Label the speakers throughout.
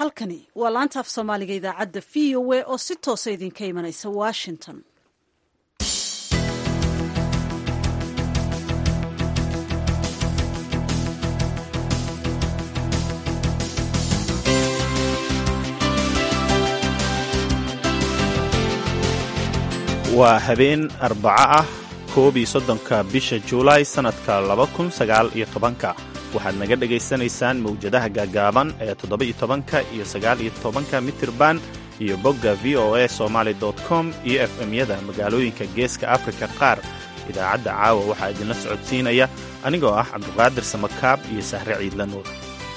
Speaker 1: halkani waa laanta af soomaaliga idaacadda v o a oo si toosa idinka imanaysa washington
Speaker 2: waa habeen arbaco ah koob iyo soddonka bisha juulaay sannadka laba kun sagaal iyo tobanka waxaad naga dhegaysanaysaan mawjadaha gaagaaban ee toddoba iyo tobanka iyo sagaal iyo tobanka mitirban iyo bogga v o a somaali com iyo f m-yada magaalooyinka geeska afrika qaar idaacadda caawa waxaa idinla socodsiinaya anigoo ah cabduqaadir samakaab iyo sahre ciidla nuur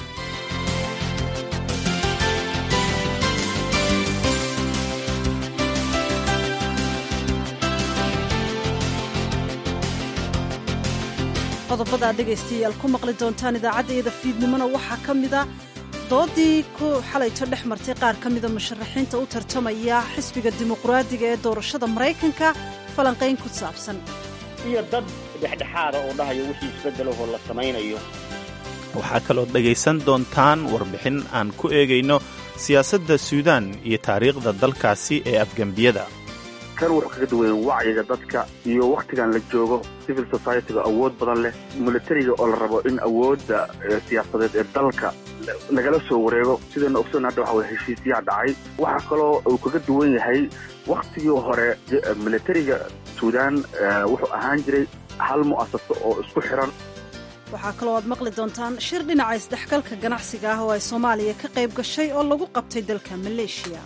Speaker 1: qodobada aad dhegaystayaal ku maqli doontaan idaacaddayada fiidnimona waxaa ka mida doodii ku xalayto dhex martay qaar ka mida musharaxiinta u tartamaya xisbiga dimuqraadiga ee doorashada maraykanka falanqayn ku saabsan
Speaker 3: iyo dad dhexdhexaada oo dhahayo wixii isbeddelahoo la samaynayo
Speaker 2: waxaa kaloo dhegaysan doontaan warbixin aan ku eegayno siyaasadda suudaan iyo taariikhda dalkaasi ee afgembiyada
Speaker 4: kan wuxuu kaga duwayen wacyiga dadka iyo wakhtigan la joogo civil societyga awood badan leh militariga oo la rabo in awoodda siyaasadeed ee dalka lagala soo wareego sidayna ogsoon hadda waxa weye heshiisyaha dhacay waxaa kaloo uu kaga duwan yahay wakhtigii hore militariga suudaan wuxuu ahaan jiray hal mu'asaso oo isku xiran
Speaker 1: waxaa kaloo aad maqli doontaan shir dhinaca isdhexgalka ganacsiga ah oo ay soomaaliya ka qayb gashay oo lagu qabtay dalka maleeshiya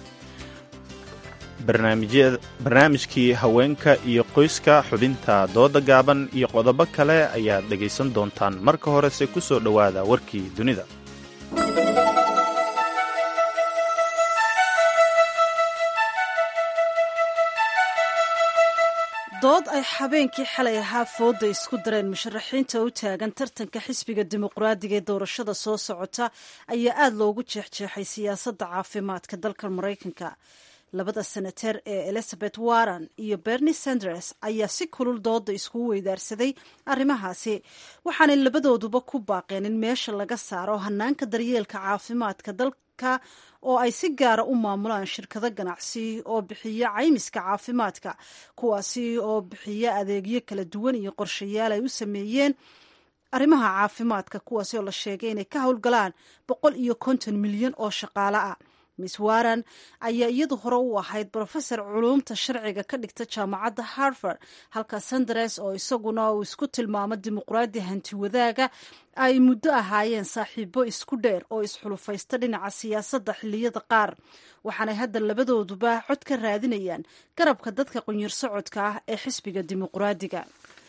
Speaker 2: barnaamijkii haweenka iyo qoyska xubinta dooda gaaban iyo qodobo kale ayaad dhegaysan doontaan marka horese ku soo dhowaada warkii dunida
Speaker 1: dood ay habeenkii xalay ahaa fooda isku dareen musharaxiinta u taagan tartanka xisbiga dimuqraadiga ee doorashada soo socota ayaa aada loogu jeexjeexay siyaasadda caafimaadka dalka maraykanka labada senateer ee elizabeth warren iyo bernie sanders ayaa si kulul dooda iskugu weydaarsaday arrimahaasi waxaanay labadooduba ku baaqeen in meesha laga saaro hanaanka daryeelka caafimaadka dalka oo ay si gaara u maamulaan shirkado ganacsi oo bixiya caymiska caafimaadka kuwaasi oo bixiya adeegyo kala duwan iyo qorshayaal ay u sameeyeen arrimaha caafimaadka kuwaasi oo la sheegay inay ka howlgalaan boqol iyo konton milyan oo shaqaale ah miss warren ayaa iyadu hore u ahayd brofesor culuumta sharciga ka dhigta jaamacadda harvard halka sanders oo isaguna uu isku tilmaamo dimuqraadi hanti wadaaga ay muddo ahaayeen saaxiibo isku dheer oo isxulufaysta dhinaca siyaasadda xilliyada qaar waxaanay hadda labadooduba cod ka raadinayaan garabka dadka qunyar socodka ah ee xisbiga dimuqraadiga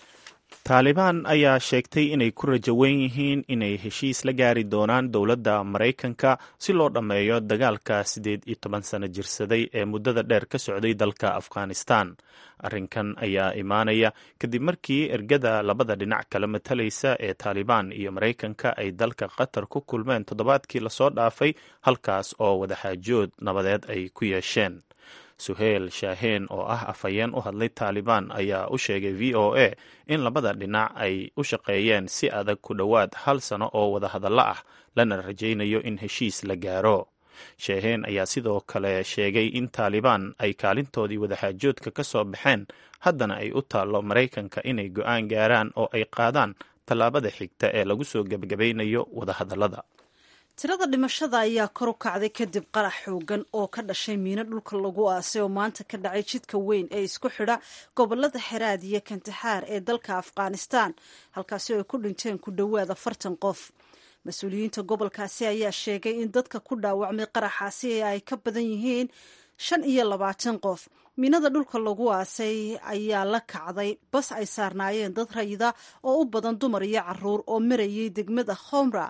Speaker 2: taalibaan ayaa sheegtay inay ku rajo weyn yihiin inay heshiis la gaari doonaan dowladda maraykanka si loo dhammeeyo dagaalka siddeed iyo toban sano jirsaday ee muddada dheer ka socday dalka afghanistan arrinkan ayaa imaanaya kadib markii ergada labada dhinac kala matalaysa ee taalibaan iyo maraykanka ay dalka qatar ku kulmeen toddobaadkii lasoo dhaafay halkaas oo wadaxaajood nabadeed ay ku yeesheen suheyl shaaheen oo ah afhayeen u hadlay taalibaan ayaa u sheegay v o a in labada dhinac ay u shaqeeyeen si adag ku dhowaad hal sano oo wadahadallo ah lana rajaynayo in heshiis la gaaro shaaheen ayaa sidoo kale sheegay in taalibaan ay kaalintoodii wadaxaajoodka ka soo baxeen haddana ay u taallo maraykanka inay go'aan gaaraan oo ay qaadaan tallaabada xigta ee lagu soo gebagabaynayo wadahadallada
Speaker 1: tirada dhimashada ayaa kor u kacday kadib qarax xoogan oo ka dhashay miino dhulka lagu aasay oo maanta ka dhacay jidka weyn ee isku xidha gobolada xeraad iyo kantaxaar ee dalka afghanistan halkaasi oo ay ku dhinteen ku dhowaad afartan qof mas-uuliyiinta gobolkaasi ayaa sheegay in dadka ku dhaawacmay qaraxaasi ay ka badan yihiin shan iyo labaatan qof miinada dhulka lagu aasay ayaa la kacday bas ay saarnaayeen dad rayida oo u badan dumar iyo caruur oo marayay degmada khomra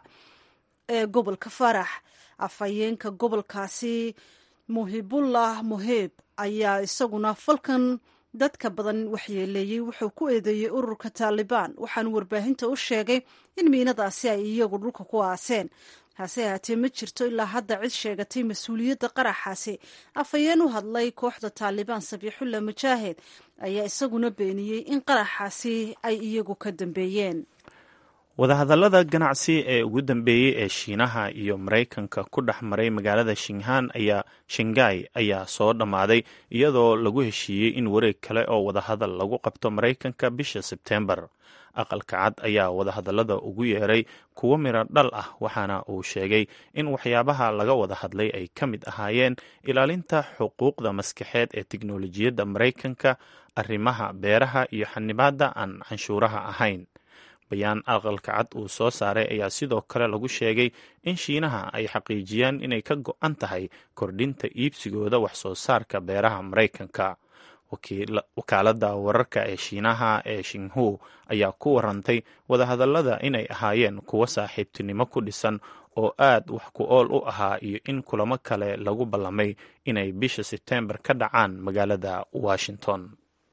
Speaker 1: ee gobolka farax afhayeenka gobolkaasi muhibullah muheeb ayaa isaguna falkan dadka badan waxyeeleeyey wuxuu ku eedeeyey ururka taalibaan waxaanu warbaahinta u sheegay in miinadaasi ay iyagu dhulka ku aaseen hase ahaatee ma jirto ilaa hadda cid sheegatay mas-uuliyadda qaraxaasi afhayeen u hadlay kooxda taalibaan sabiixullah mujaahid ayaa isaguna beeniyey in qaraxaasi ay iyagu ka dambeeyeen
Speaker 2: wadahadallada ganacsi ee ugu dambeeyey ee shiinaha iyo maraykanka ku dhex maray magaalada shinghan ayaa shangai ayaa soo dhammaaday iyadoo lagu heshiiyey in wareeg kale oo wadahadal lagu qabto maraykanka bisha sebteembar aqalka cad ayaa wadahadallada ugu yeeray kuwo miro dhal ah waxaana uu sheegay in waxyaabaha laga wada hadlay ay ka mid ahaayeen ilaalinta xuquuqda maskaxeed ee tiknolojiyadda maraykanka arrimaha beeraha iyo xanibaadda aan canshuuraha ahayn bayaan aqalka cad uu soo saaray ayaa sidoo kale lagu sheegay in shiinaha ay xaqiijiyaan inay ka go-an tahay kordhinta iibsigooda wax soo saarka beeraha maraykanka wakaaladda wararka ee shiinaha ee shinhu ayaa ku warantay wadahadallada inay ahaayeen kuwo saaxiibtinimo ku dhisan oo aad wax ku ool u ahaa iyo in kulamo kale lagu ballamay inay bisha sebteembar ka dhacaan magaalada washington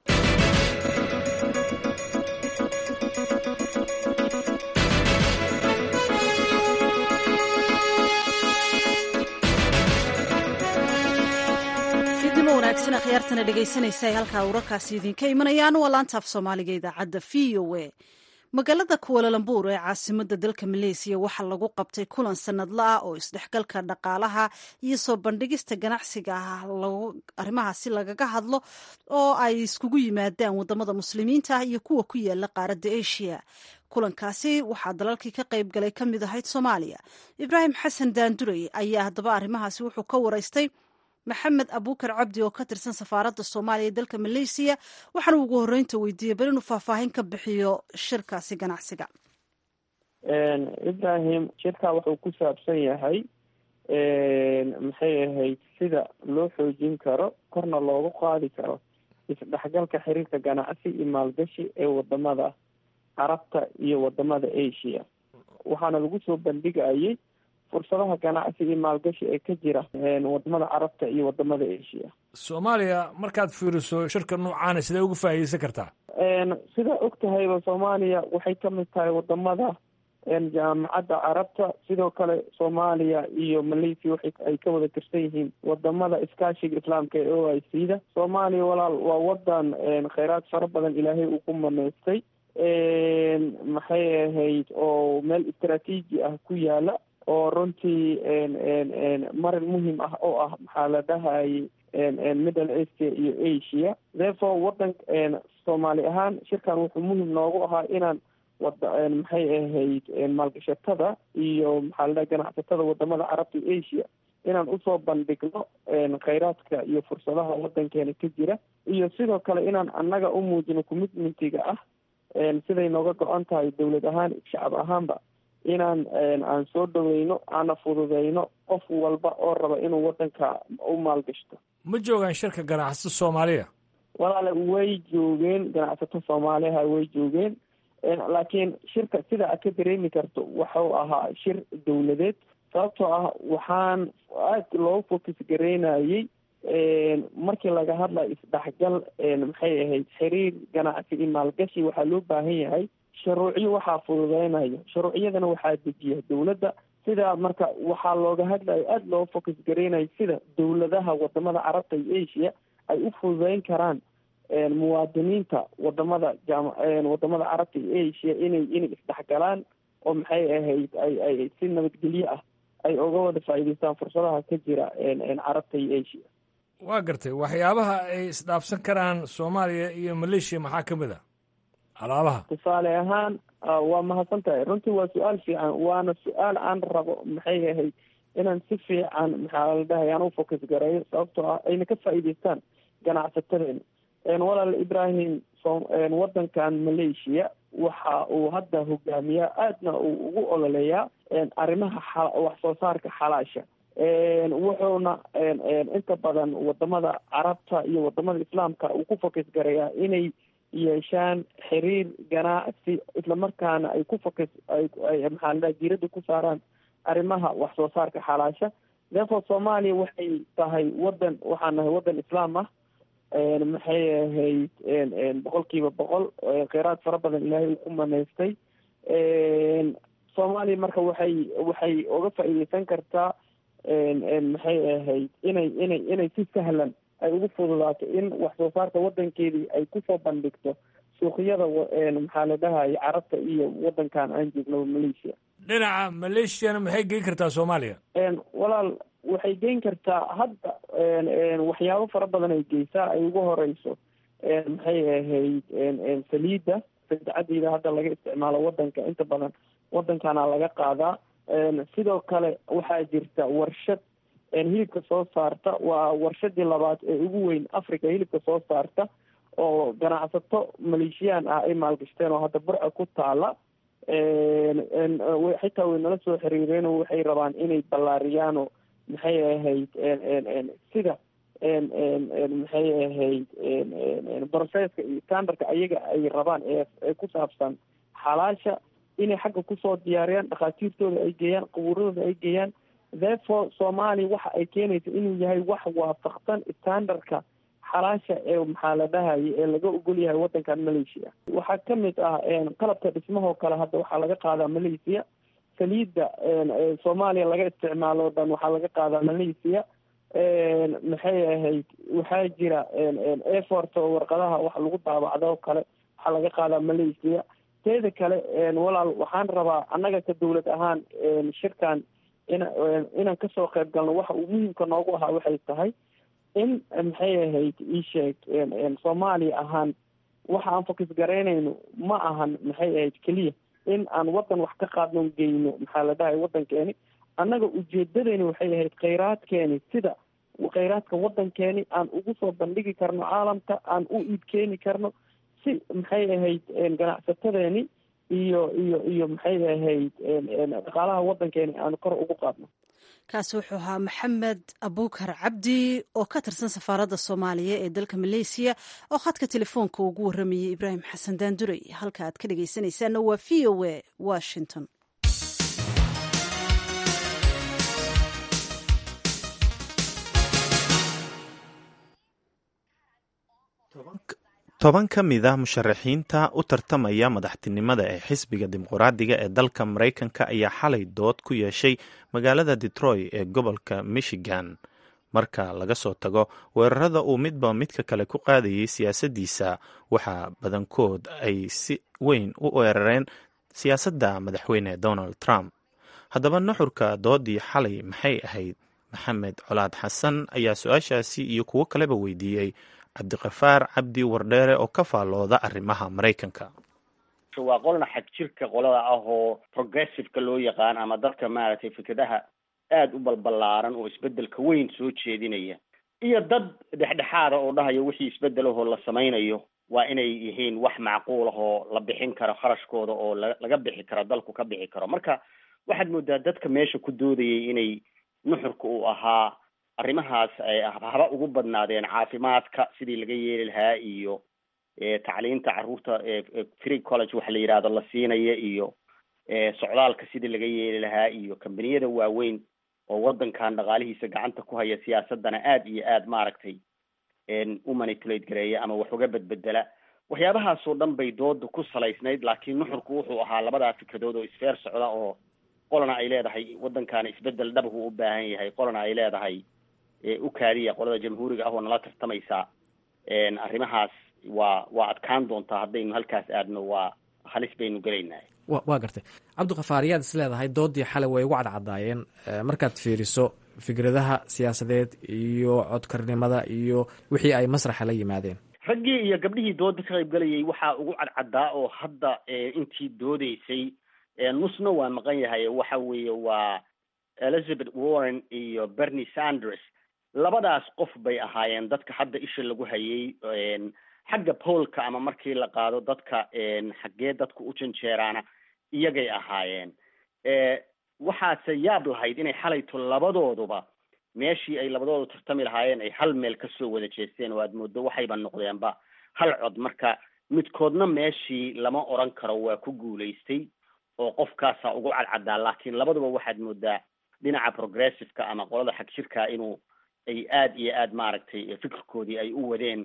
Speaker 1: wanaagsan akhyaartana dhegaysanaysa ay halkaa wararkaasi idinka imanayaan waa laantaaf soomaaliga idaacadda v o a magaalada kuwalalambuur ee caasimada dalka maleysiya waxaa lagu qabtay kulan sanadla ah oo isdhexgalka dhaqaalaha iyo soo bandhigista ganacsiga ah arrimahaasi lagaga hadlo oo ay iskugu yimaadaan wadamada muslimiinta ah iyo kuwa ku yaala qaaradda asia kulankaasi waxaa dalalkii ka qayb galay ka mid ahayd soomaaliya ibraahim xasan daandurey ayaa haddaba arrimahaasi wuxuu ka waraystay maxamed abuukar cabdi oo ka tirsan safaaradda soomaaliya ee dalka maleysiya waxaana ugu horreynta weydiiyey bal inuu faahfaahin ka bixiyo shirkaasi ganacsiga
Speaker 5: ibrahim shirka wuxuu ku saabsan yahay maxay ahayd sida loo xoojin karo korna loogu qaadi karo isdhexgalka xiriirka ganacsi iyo maalgashi ee wadamada carabta iyo wadamada asia waxaana lagu soo bandhigayay fursadaha ganacsi iyo maalgashi ee ka jira wadamada carabta iyo wadamada asia
Speaker 6: soomaaliya markaad fiiriso shirka noocaana sidee uga faa'iideysan kartaa
Speaker 5: sidaa og tahayba soomaaliya waxay ka mid tahay wadamada jaamacadda carabta sidoo kale soomaaliya iyo malaysia waxay ay ka wada tirsan yihiin wadamada iskaashiga islaamka ee o i c da soomaaliya walaal waa wadan kheyraad fara badan ilaahay uu ku maneystay maxay ahayd oo meel istraatiiji ah ku yaala oo runtii marin muhim ah oo ah maxaa la dhahayay middle asia iyo asia therefore wadan soomaali ahaan shirkan wuxuu muhim noogu ahaa inaan wada maxay ahayd maalgashatada iyo maxaa la dhahay ganacsatada wadamada carabta iyo asia inaan usoo bandhigno kheyraadka iyo fursadaha wadankeena ka jira iyo sidoo kale inaan annaga u muujino commitmentiga ah siday nooga go-an tahay dowlad ahaan shacab ahaanba inaan aan soo dhaweyno aana fududeyno qof walba oo raba inuu wadanka u maalgashto
Speaker 6: ma joogaan shirka ganacsato soomaaliya
Speaker 5: walaale way joogeen ganacsato soomaaliha way joogeen laakiin shirka sida aad ka dareemi karto waxuu ahaa shir dowladeed sababtoo ah waxaan aad loogu focus gareynayay markii laga hadlayo isdhexgal maxay ahayd xiriir ganacsi iyo maalgashi waxaa loo baahan yahay shuruucyo waxaa fududeynayo shuruucyadana waxaa dejiya dowladda sidaa marka waxaa looga hadlayo aada loo focus gareynayo sida dowladaha wadamada carabta iyo asia ay u fududeyn karaan muwaadiniinta wadamada jam wadamada carabta iyo asia inay inay isdhexgalaan oo maxay ahayd ay ay si nabadgelyo ah ay uga wada faa'iideystaan fursadaha ka jira carabta iyo asia
Speaker 6: waa gartay waxyaabaha ay isdhaafsan karaan soomaaliya iyo maleeshiya maxaa ka mid a alaabaha
Speaker 5: tusaale ahaan waa mahadsan tahay runtii waa su-aal fiican waana su-aal aan rabo maxay ahayd inaan si fiican maxaa la dhahay aan u focus gareeyo sababtoo ah ayna ka faa'iideystaan ganacsatadeena walaal ibrahim wadankan malaysia waxa uu hadda hogaamiyaa aadna uu ugu ololeeyaa arrimaha wax soo saarka xalaasha wuxuuna inta badan wadamada carabta iyo wadamada islaamka uu ku focus gareeyaa inay yeeshaan xiriir ganacsi islamarkaana ay ku focus ay maxaa la dhaha diiradda ku saaraan arrimaha wax soo saarka xalaasha therefore soomaaliya waxay tahay wadan waxaan nahay wadan islaam ah maxay ahayd boqol kiiba boqol kheyraad fara badan ilaahay uu ku maneystay soomaaliya marka waxay waxay uga faa'iideysan kartaa maxay ahayd inay inay inay si sahlan ay ugu fududaato in wax soo saarka wadankeedii ay kusoo bandhigto suuqyada maxaa la dhahaya carabta iyo wadankan aan joognaba malaysia
Speaker 6: dhinaca maleeshiyana maxay geyn kartaa soomaaliya
Speaker 5: walaal waxay geyn kartaa hadda waxyaabo fara badan ay geysaa ay ugu horeyso maxay ahayd saliidda sadexadiida hadda laga isticmaalo wadanka inta badan wadankana laga qaadaa sidoo kale waxaa jirta warshad hilibka soo saarta waa warshadii labaad ee ugu weyn africa hilibka soo saarta oo ganacsato maleeshiyaan ah ay maalgashteen oo hadda burca ku taala xitaa way nala soo xiriireen oo waxay rabaan inay ballaariyaanoo maxay ahayd sida maxay ahayd processka iyo standardka ayaga ay rabaan ee ku saabsan xalaasha inay xagga kusoo diyaariyaan dhakhaatiirtooda ay geeyaan qabuuradooda ay geeyaan therefore soomaaliya waxa ay keenaysa inuu yahay wax waafaqsan standardka xalaasha ee maxaa la dhahaya ee laga ogol yahay wadankan malaysia waxaa kamid ah qalabka dhismahoo kale hadda waxaa laga qaadaa malaysia saliidda soomaaliya laga isticmaalo o dhan waxaa laga qaadaa malaysia maxay ahayd waxaa jira effort oo warqadaha wax lagu daabacdo oo kale waxaa laga qaadaa malaysia teeda kale walaal waxaan rabaa annaga ka dawlad ahaan shirkan in inaan kasoo qayb galno waxa uu muhiimka noogu ahaa waxay tahay in maxay ahayd iisheeg soomaaliya ahaan waxa aan fokis garaynayno ma ahan maxay ahayd keliya in aan wadan wax ka qaadno geyno maxaa la dhahay wadankeeni annaga ujeedadeyni waxay ahayd khayraadkeeni sida khayraadka wadankeeni aan ugu soo bandhigi karno caalamka aan u iib keeni karno si maxay ahayd ganacsatadeeni iyo iyo iyo maxay ahayd dhaqaalaha wadankeeni aan kor ugu qaadno
Speaker 1: kaasi wuxuu ahaa maxamed abuukar cabdi oo ka tirsan safaaradda soomaaliya ee dalka maleysiya oo khadka telefoonka ugu warramayay ibraahim xasan daanduray halka aad ka dhegaysanaysaanna waa v o a washington
Speaker 2: toban ka mid ah musharaxiinta u tartamaya madaxtinimada ee xisbiga dimuqraadiga ee dalka maraykanka ayaa xalay dood ku yeeshay magaalada detroit ee gobolka michigan marka laga soo tago weerarada uu midba midka kale ku qaadayay siyaasaddiisa waxaa badankood ay si weyn u weerareen siyaasadda madaxweyne donald trump haddaba nuxurka doodii xalay maxay ahayd maxamed colaad xasan ayaa su-aashaasi iyo kuwo kaleba weydiiyey cabdiqafaar cabdi wardheere oo ka faallooda arrimaha maraykanka
Speaker 3: waa qolna xag jirka qolada ah oo progressiveka loo yaqaan ama dadka maaragtay fikradaha aada u balbalaaran oo isbedelka weyn soo jeedinaya iyo dad dhexdhexaada oo dhahaya wixii isbedelahoo la samaynayo waa inay yihiin wax macquul ah oo la bixin karo kharashkooda oo la laga bixi karo dalku ka bixi karo marka waxaad moodaa dadka meesha ku doodayay inay nuxurka uu ahaa arrimahaas ay haba ugu badnaadeen caafimaadka sidii laga yeeli lahaa iyo tacliinta carruurta free college waxa la yidhahdo la siinaya iyo socdaalka sidii laga yeeli lahaa iyo kambaniyada waaweyn oo wadankan dhaqaalihiisa gacanta ku haya siyaasadana aad iyo aad maaragtay u manipulate gareeya ama wax uga bedbedela waxyaabahaasoo dhan bay dooda ku salaysnayd laakiin nuxurku wuxuu ahaa labadaa fikradood oo isfeer socda oo qolana ay leedahay wadankaana isbedel dhabhu u baahan yahay qolana ay leedahay u kaadiya qolada jamhuuriga ah oo nala tartamaysa arrimahaas waa waa adkaan doontaa haddaynu halkaas aadno waa halis baynu gelaynaa
Speaker 7: wa waa gartay cabdikafaar yaad is leedahay doodii xalay way ugu cadcadaayeen markaad fiiriso fikradaha siyaasadeed iyo codkarnimada iyo wixii ay masraxa la yimaadeen
Speaker 3: raggii iyo gabdhihii dooda ka qayb galayay waxaa ugu cadcadaa oo hadda intii doodeysay nusna waa maqan yahay waxa weeye waa elizabeth warren iyo bernie sanders labadaas qof bay ahaayeen dadka hadda isha lagu hayay xagga poolka ama markii la qaado dadka xaggee dadka u janjeeraana iyagay ahaayeen waxaase yaab lahayd inay xalayto labadooduba meeshii ay labadoodu tartami lahaayeen ay hal meel kasoo wada jeesteen oo aad moodo waxayba noqdeenba hal cod marka midkoodna meeshii lama oran karo waa ku guulaystay oo qofkaasaa ugu cadcadaa laakiin labaduba waxaad moodaa dhinaca progressiveka ama qolada xag jirka inuu ay aada iyo aad maaragtay fikirkoodii ay u wadeen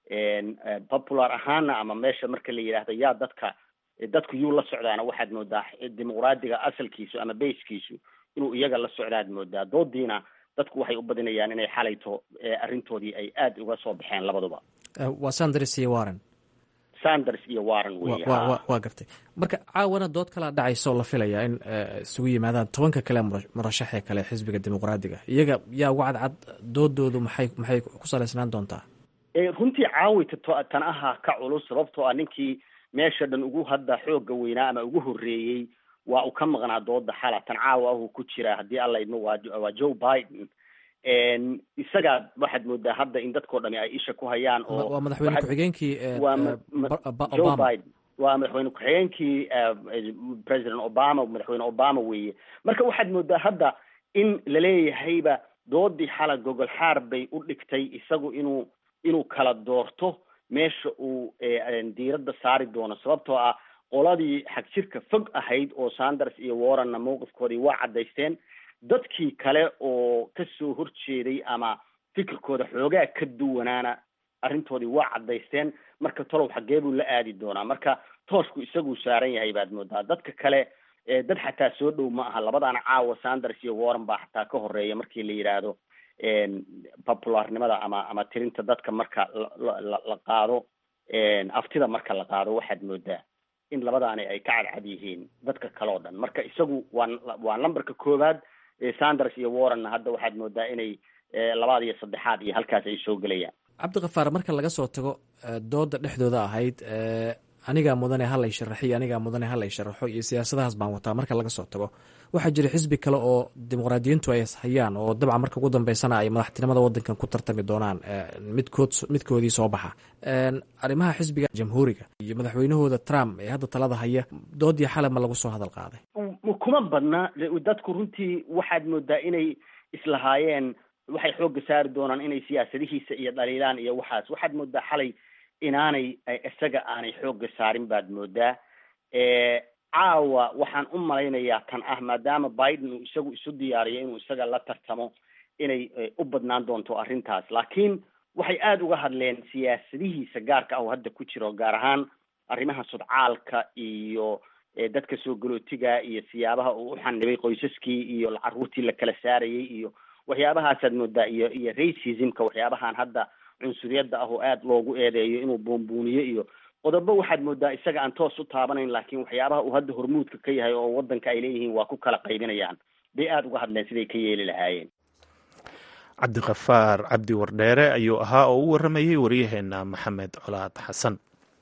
Speaker 3: popular ahaana ama meesha marka la yidhaahdo yaa dadka dadku yuu la socdaana waxaad moodaa dimuqraadiga asalkiisu ama basekiisu inuu iyaga la socdaad moodaa doodiina dadku waxay u badinayaan inay xalayto arrintoodii ay aada uga soo baxeen labaduba
Speaker 7: waa sanders iyo warren
Speaker 3: sanders iyo warren weeye
Speaker 7: waa gartay marka caawana dood kalaa dhacaysa oo la filayaa in isugu yimaadaan tobanka kale murashaxee kale xisbiga dimuqraadiga iyaga yaa uga cadcad doodoodu maxay maxay ku salaysnaan doontaa
Speaker 3: runtii caawita tan ahaa ka culus sababtoo ah ninkii meesha dhan ugu hadda xooga weynaa ama ugu horreeyey waa uu ka maqnaa dooda xala tan caawa ahuu ku jiraa haddii alla idmo waa waa joe biden isagaa waxaad moodaa hadda in dadkao dhami ay isha ku hayaan oo
Speaker 7: waa madaxweyne ku-xigeenkii
Speaker 3: waa joe biden waa madaxweyne ku-xigeenkii president obama madaxweyne obama weeye marka waxaad moodaa hadda in laleeyahayba doodii xala gogol xaar bay u dhigtay isagu inuu inuu kala doorto meesha uu diiradda saari doono sababtoo ah qoladii xagjirka fog ahayd oo sanders iyo warrenna mawqifkoodii waa caddaysteen dadkii kale oo kasoo horjeeday ama fikirkooda xoogaa ka duwanaana arrintoodii waa caddaysteen marka tolow xaggee buu la aadi doonaa marka toosku isaguu saaran yahay baad moodaa dadka kale dad xataa soo dhow ma aha labadaana caawa sanders iyo warren baa xataa ka horeeya markii la yidhaahdo popularnimada ama ama tirinta dadka marka la la qaado aftida marka la qaado waxaad moodaa in labadaani ay ka cadcad yihiin dadka kale oo dhan marka isagu waa waa numberka koowaad sanders iyo warrenna hadda waxaad moodaa inay labaad iyo saddexaad iyo halkaas ay soo gelayaan
Speaker 7: cabdikafaar marka laga soo tago dooda dhexdooda ahayd anigaa mudane halay sharaxiyo anigaa mudane halay sharaxo iyo siyaasadahaas baan wataa marka laga soo tago waxaa jira xisbi kale oo dimuqraadiyiintu ay hayaan oo dabcan marka ugu dambeysana ay madaxtinimada wadankan ku tartami doonaan midkood midkoodii soo baxa arrimaha xisbiga jamhuuriga iyo madaxweynahooda trump ee hadda talada haya doodii xale ma lagu soo hadal qaaday
Speaker 3: kuma badna dadku runtii waxaad moodaa inay islahaayeen waxay xoogga saari doonaan inay siyaasadihiisa iyo dhaliilaan iyo waxaas waxaad moodaa xalay inaanay isaga aanay xoogga saarin baad moodaa caawa waxaan u malaynayaa tan ah maadaama biden uu isagu isu diyaariyo inuu isaga la tartamo inay u badnaan doonto arrintaas laakiin waxay aada uga hadleen siyaasadihiisa gaarka ah oo hadda ku jiro gaar ahaan arrimaha sudcaalka iyo dadka soo galootiga iyo siyaabaha uu u xanibay qoysaskii iyo carruurtii la kala saarayay iyo waxyaabahaasaad moodaa iyo iyo racismka waxyaabahan hadda cunsuriyadda ah oo aada loogu eedeeyo inuu buunbuuniyo iyo qodobo waxaad moodaa isaga aan toos u taabanayn laakiin waxyaabaha uu hadda hormuudka ka yahay oo wadanka ay leeyihiin waa ku kala qaybinayaan bay aada uga hadleen siday ka yeeli lahaayeen
Speaker 2: cabdikafaar cabdi wardheere ayuu ahaa oo u warramayey waryaheena maxamed colaad xasan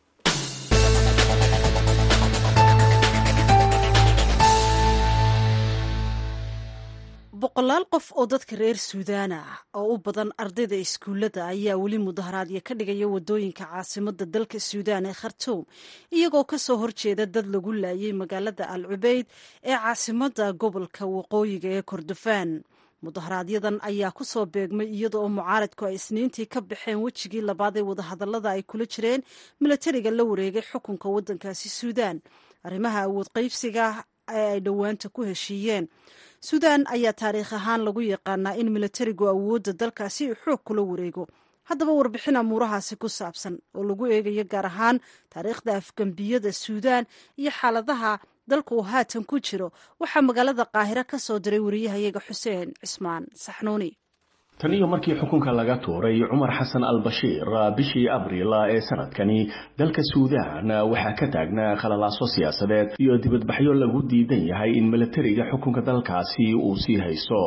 Speaker 1: boqolaal qof oo dadka reer suudaan ah oo u badan ardayda iskuullada ayaa weli mudaharaadyo ka dhigaya wadooyinka caasimada dalka suudaan ee khartuum iyagoo kasoo horjeeda dad lagu laayay magaalada al cubeyd ee caasimada gobolka waqooyiga ee kordofaan mudaharaaadyadan ayaa kusoo beegmay iyada oo mucaaradku ay isniintii ka baxeen wejigii labaad ee wadahadalada ay kula jireen milatariga la wareegay xukunka wadankaasi suudaan arrimaha awood qaybsiga ee ay dhowaanta ku heshiiyeen suudaan ayaa taariikh ahaan lagu yaqaanaa in milatarigu awoodda dalkaasi uu xoog kula wareego haddaba warbixin amuurahaasi ku saabsan oo lagu eegayo gaar ahaan taariikhda afgambiyada suudaan iyo xaaladaha dalka uu haatan ku jiro waxaa magaalada qaahiro ka soo diray wariyahayaga xuseen cismaan saxnuuni
Speaker 8: tan iyo markii xukunka laga tuuray cumar xasan al bashiir bishii abriil ee sanadkani dalka suudaan waxaa ka taagnaa khalalaaso siyaasadeed iyo dibadbaxyo lagu diidan yahay in milatariga xukunka dalkaasi uu sii haysto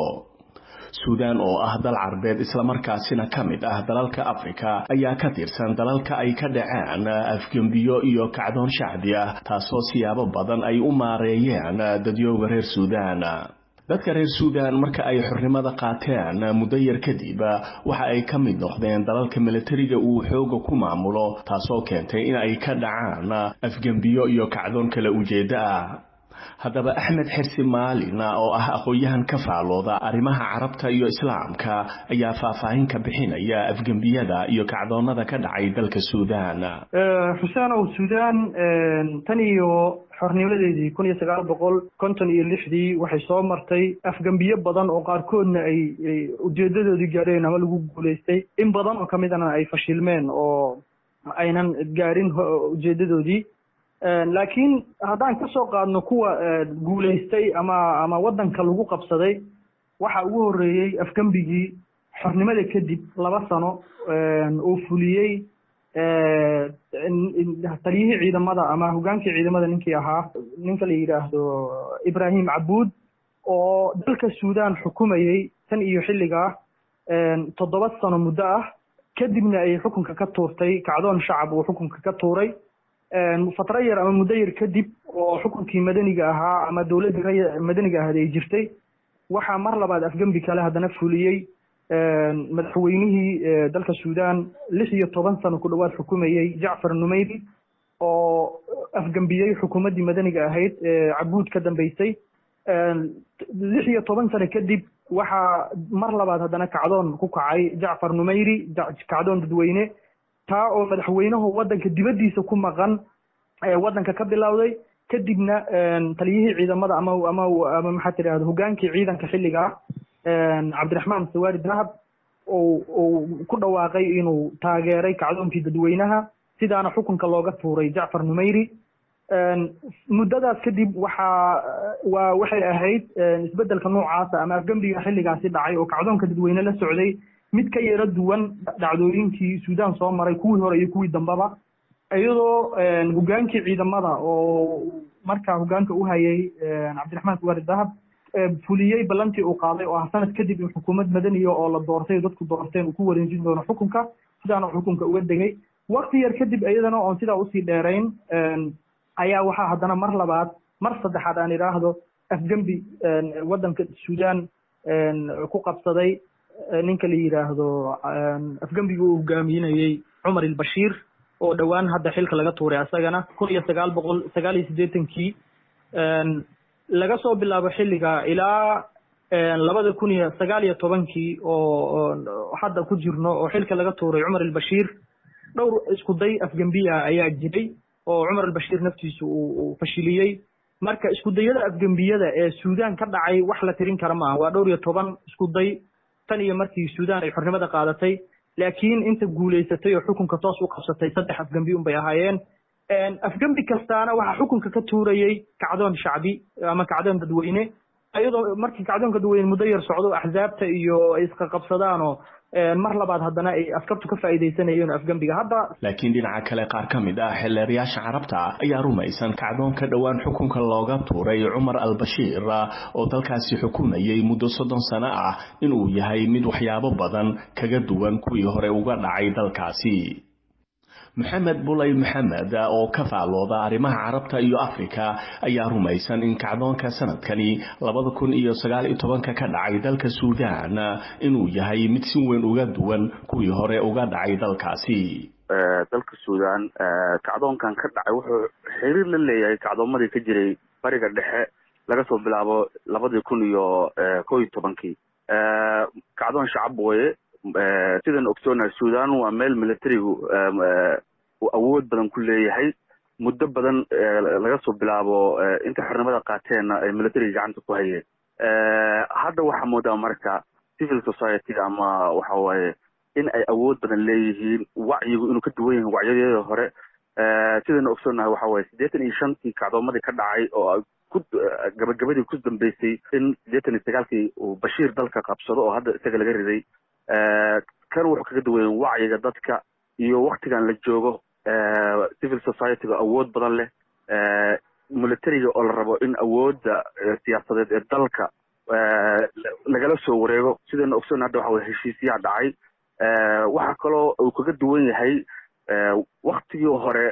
Speaker 8: suudaan oo ah dal carbeed islamarkaasina ka mid ah dalalka afrika ayaa ka tirsan dalalka ay ka dhaceen afgembiyo iyo kacdoon shacbi ah taasoo siyaabo badan ay u maareeyeen dadyooga reer suudaan dadka reer suudaan marka ay xornimada qaateen muddo yar kadib waxa ay ka mid noqdeen dalalka milatariga uu xooga ku maamulo taasoo keentay in ay ka dhacaan afgembiyo iyo kacdoon kala ujeeddo ah haddaba axmed xirsi maalin oo ah aqoon-yahan ka faalooda arrimaha carabta iyo islaamka ayaa faahfaahin ka bixinaya afgembiyada iyo kacdoonada ka dhacay dalka suudaan
Speaker 9: xuseenow suudaan tan iyo xornimadeedii kun iyo sagaal boqol konton iyo lixdii waxay soo martay afgembiyo badan oo qaarkoodna ay ujeedadoodii gaadheen ama lagu guulaystay in badan oo kamidana ay fashilmeen oo aynan gaadhin ujeedadoodii laakiin haddaan ka soo qaadno kuwa guulaystay ama ama waddanka lagu qabsaday waxa ugu horreeyey afgembigii xornimada kadib laba sano oo fuliyey taliyihii ciidamada ama hogaankii ciidamada ninkii ahaa ninka la yidhaahdo ibrahim cabuud oo dalka suudaan xukumayey tan iyo xilligaa toddoba sano muddo ah kadibna ay xukunka ka tuurtay kacdoon shacab uu xukunka ka tuuray fatro yar ama muddo yar kadib oo xukunkii madaniga ahaa ama dowladdii madaniga ahayd ay jirtay waxaa mar labaad afgembi kale haddana fuliyey madaxweynihii dalka suudaan lix iyo toban sano ku dhowaad xukumayey jacfar numeyri oo afgembiyey xukuumaddii madaniga ahayd cabuud ka dambeysay lix iyo toban sano kadib waxaa mar labaad haddana kacdoon ku kacay jacfar numeyri kacdoon dadweyne taa oo madaxweynuhu waddanka dibaddiisa ku maqan waddanka ka bilowday kadibna taliyihii ciidamada ama ama ama maxaa tidahda hogaankii ciidanka xilligaa cabdiraxmaan sawaari dahab uu uu ku dhawaaqay inuu taageeray kacdoonkii dadweynaha sidaana xukunka looga tuuray jacfar numeyri muddadaas kadib waxaa waa waxay ahayd isbeddelka noocaasa ama afgembiga xilligaasi dhacay oo kacdoonka dadweyne la socday mid ka yaro duwan dhacdooyinkii suudaan soo maray kuwii hore iyo kuwii dambeba iyadoo hogaankii ciidamada oo markaa hogaanka u hayay cabdiraxmaan suwaari dahab fuliyey ballantii uu qaaday oo ah sanad kadib in xukuumad madaniya oo la doortay dadku doorteen uu ku wareejin doono xukunka sidaana xukunka uga degay wakti yar kadib iyadana oon sidaa usii dheerayn ayaa waxaa haddana mar labaad mar saddexaad aan idhaahdo afgembi waddanka suudaan ku qabsaday ninka la yidhaahdo afgembiga uu hogaaminayey cumar ilbashiir oo dhowaan hadda xilka laga tuuray asagana kun iyo sagaal boqol sagaal iyo siddeetankii laga soo bilaabo xilliga ilaa labada kun iyo sagaal iyo tobankii oo hadda ku jirno oo xilka laga tuuray cumar ilbashiir dhowr isku day afgembiya ayaa jiray oo cumar albashiir naftiisu uu fashiliyey marka isku dayada afgembiyada ee suudaan ka dhacay wax la tirin kara maaha waa dhowr iyo toban isku day tan iyo markii suudaan ay xornimada qaadatay laakiin inta guulaysatay oo xukunka toos u qabsatay saddex afgembi un bay ahaayeen afgembi kastaana waxaa xukunka ka tuurayey kacdoon shacbi ama kacdoon dadweyne iyadoo markii kacdoonka dadweyne muddo yar socdo axsaabta iyo ay isqaqabsadaan oo mar labaad haddana ay askartu ka faa'iidaysanayeen afgembiga hadda
Speaker 8: laakiin dhinaca kale qaar ka mid ah xildheerayaasha carabta ayaa rumaysan kacdoonka dhowaan xukunka looga tuuray cumar albashiir oo dalkaasi xukumayay muddo soddon sano ah inuu yahay mid waxyaabo badan kaga duwan kuwii hore uga dhacay dalkaasi maxamed bulay maxamed oo ka faallooda arrimaha carabta iyo afrika ayaa rumaysan in kacdoonka sanadkani labada kun iyo sagaal iyo tobanka ka dhacay dalka suudaan inuu yahay mid si weyn uga duwan kuwii hore uga dhacay dalkaasi
Speaker 4: dalka suudaan kacdoonkan ka dhacay wuxuu xiriir la leeyahay kacdoomadii ka jiray bariga dhexe laga soo bilaabo labadii kun iyo kow iyo tobankii kacdoon shacab weye sidaan ogsoonahay suudaan waa meel militarigu uu awood badan ku leeyahay muddo badan laga soo bilaabo inta xornimada qaateenna ay militariga gacanta ku hayeen hadda waxaa moodaa marka civil society ama waxa waaye in ay awood badan leeyihiin wacyigu inuu ka duwan yahay wacyadeeda hore sidaynu ogsoonahay waxa waaye siddeetan iyo shantii kacdoomadii ka dhacay oo ku gabagabadii ku dambeysay in siddeetan iyo sagaalkii uu bashiir dalka qabsado oo hadda isaga laga riday kan wuxuu kaga duwan yahay wacyiga dadka iyo waktigan la joogo civil society-ga awood badan leh militariga oo la rabo in awoodda siyaasadeed ee dalka lagala soo wareego sidaynu ogsoon hadda waxa weye heshiisyaa dhacay waxaa kaloo uu kaga duwan yahay waktigii hore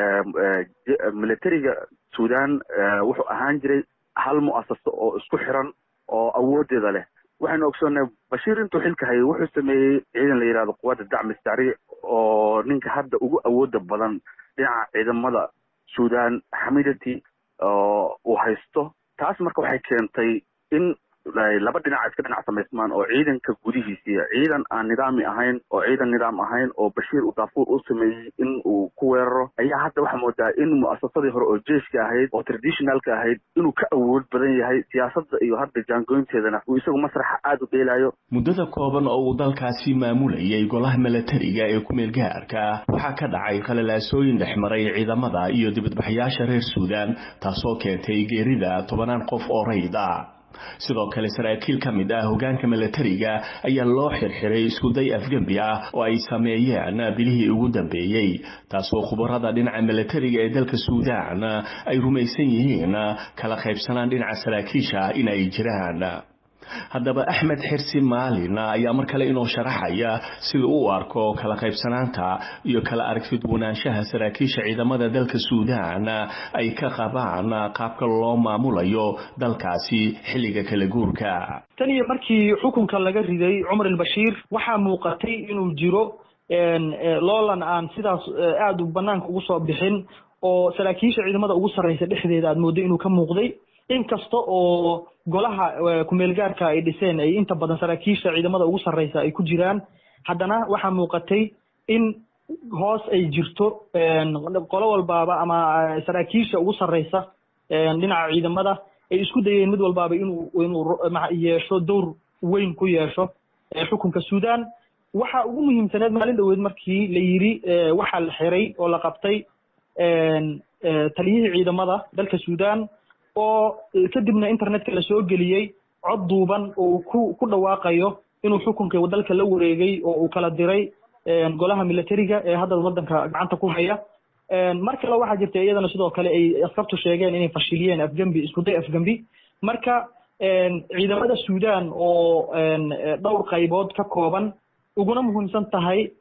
Speaker 4: militariga suudaan wuxuu ahaan jiray hal mu'asaso oo isku xiran oo awooddeeda leh waxaynu ogsoonnahay bashiir intuu xilka hayay wuxuu sameeyey ciidan la yidhahdo quwadda dacmi sari oo ninka hadda ugu awooda badan dhinaca ciidamada suudaan xamidati oo uu haysto taas marka waxay keentay in laba dhinac iska dhinac samaysmaan oo ciidanka gudihiisii ciidan aan nidaami ahayn oo ciidan nidaam ahayn oo bashiir uu daafuur u sameeyey in uu ku weeraro ayaa hadda waxaa moodaa in mu'asasadii hore oo jeiska ahayd oo traditionalka ahayd inuu ka awood badan yahay siyaasadda iyo hadda jaangoynteedana uu isagu masraxa aada u dheelayo
Speaker 8: muddada kooban oo uu dalkaasi maamulayay golaha milatariga ee ku-meel gaarka waxaa ka dhacay khalalaasooyin dhexmaray ciidamada iyo dibadbaxyaasha reer suudaan taasoo keentay geerida tobanaan qof oo rayd ah sidoo kale saraakiil ka mid ah hogaanka milatariga ayaa loo xirxiray iskuday afgembi ah oo ay sameeyeen bilihii ugu dambeeyey taasoo khubarada dhinaca milatariga ee dalka suudaan ay rumaysan yihiin kala qaybsanaan dhinaca saraakiisha in ay jiraan haddaba axmed xirsi maalin ayaa mar kale inoo sharaxaya sida uu arko kala qaybsanaanta iyo kala aragtidwanaanshaha saraakiisha ciidamada dalka suudaan ay ka qabaan qaabka loo maamulayo dalkaasi xilliga kala guurka
Speaker 9: tan iyo markii xukunka laga riday cumar albashiir waxaa muuqatay inuu jiro loolan aan sidaas aada u banaanka ugu soo bixin oo saraakiisha ciidamada ugu sarreysa dhexdeeda aada moodo inuu ka muuqday inkasta oo golaha kumeelgaarka ay dhiseen ay inta badan saraakiisha ciidamada ugu sarreysa ay ku jiraan haddana waxaa muuqatay in hoos ay jirto qolo walbaaba ama saraakiisha ugu sarreysa dhinaca ciidamada ay isku dayeen mid walbaaba inuu inuu yeesho dowr weyn ku yeesho xukunka suudaan waxa ugu muhiimsaneed maalin dhaweed markii la yidhi waxaa la xiray oo la qabtay taliyihii ciidamada dalka suudaan oo kadibna internetka la soo geliyey cod duuban oo uu ku ku dhawaaqayo inuu xukunka dalka la wareegay oo uu kala diray golaha militariga ee hadda waddanka gacanta ku haya mar kale waxaa jirta iyadana sidoo kale ay askartu sheegeen inay fashiliyeen afgembi iskuday afgembi marka ciidamada suudaan oo dhowr qaybood ka kooban uguna muhiimsan tahay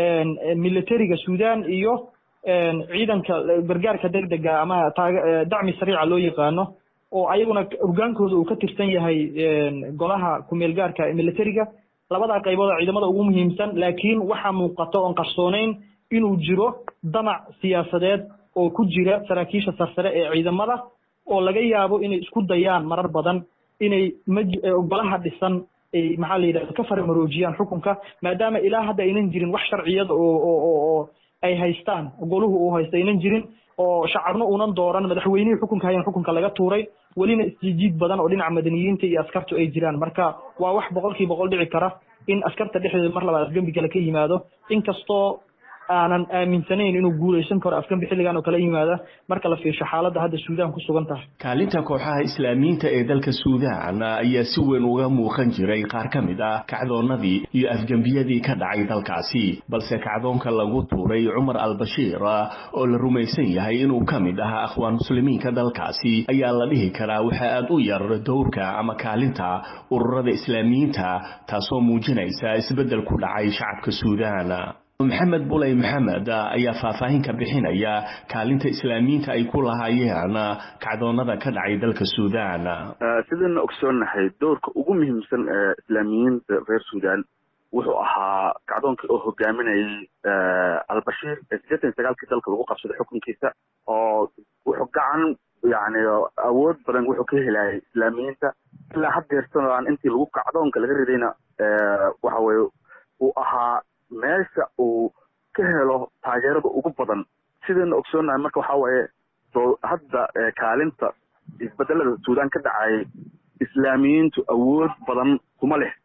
Speaker 9: militariga suudaan iyo ciidanka gargaarka degdega ama taag dacmi sariica loo yaqaano oo ayaguna hogaankooda uu ka tirsan yahay golaha kumeel gaarka militariga labadaa qaybood oo ciidamada ugu muhiimsan laakiin waxaa muuqata oon qarsooneyn inuu jiro damac siyaasadeed oo ku jira saraakiisha sarsare ee ciidamada oo laga yaabo inay isku dayaan marar badan inay maj golaha dhisan ay maxaa la yidhahda ka faramaroojiyaan xukunka maadaama ilaa hadda aynan jirin wax sharciyada oo oo oo ay haystaan goluhu uu haysta aynan jirin oo shacabna uunan dooran madaxweynihii xukunka hayan xukunka laga tuuray welina isjiijiid badan oo dhinaca madaniyiinta iyo askartu ay jiraan marka waa wax boqolkii boqol dhici kara in askarta dhexdeeda mar labaad afgembi kale ka yimaado inkastoo aanan aaminsanayn inuu guulaysan karo afgembi xilligan oo kala yimaada marka la fiirsho xaaladda hadda suudaan ku sugan tahay
Speaker 8: kaalinta kooxaha islaamiyiinta ee dalka suudaan ayaa si weyn uga muuqan jiray qaar ka mid ah kacdoonnadii iyo afgembiyadii ka dhacay dalkaasi balse kacdoonka lagu tuuray cumar al-bashiir oo la rumaysan yahay inuu ka mid ahaa akhwaan muslimiinka dalkaasi ayaa la dhihi karaa waxa aad u yar dowrka ama kaalinta ururada islaamiyiinta taasoo muujinaysa isbeddel ku dhacay shacabka suudaan maxamed buley maxamed ayaa faahfaahin ka bixinaya kaalinta islaamiyiinta ay ku lahaayeen kacdoonada ka dhacay dalka suudaan
Speaker 4: sidayna ogsoonnahay dowrka ugu muhiimsan ee islaamiyiinta reer suudaan wuxuu ahaa kacdoonkii oo hogaaminayay albashiir ee siddeetan iyo sagaalkii dalka lagu qabsaday xukunkiisa oo wuxuu gacan yani awood badan wuxuu ka helayay islaamiyiinta ilaa haddeersanaan intii lagu kacdoonka laga ridayna waxa weye uu ahaa meesha uu ka helo taageerada ugu badan sidayna ogsoonahay marka waxa waaye soo hadda kaalinta isbedelada suudaan ka dhacay islaamiyiintu awood badan kuma leh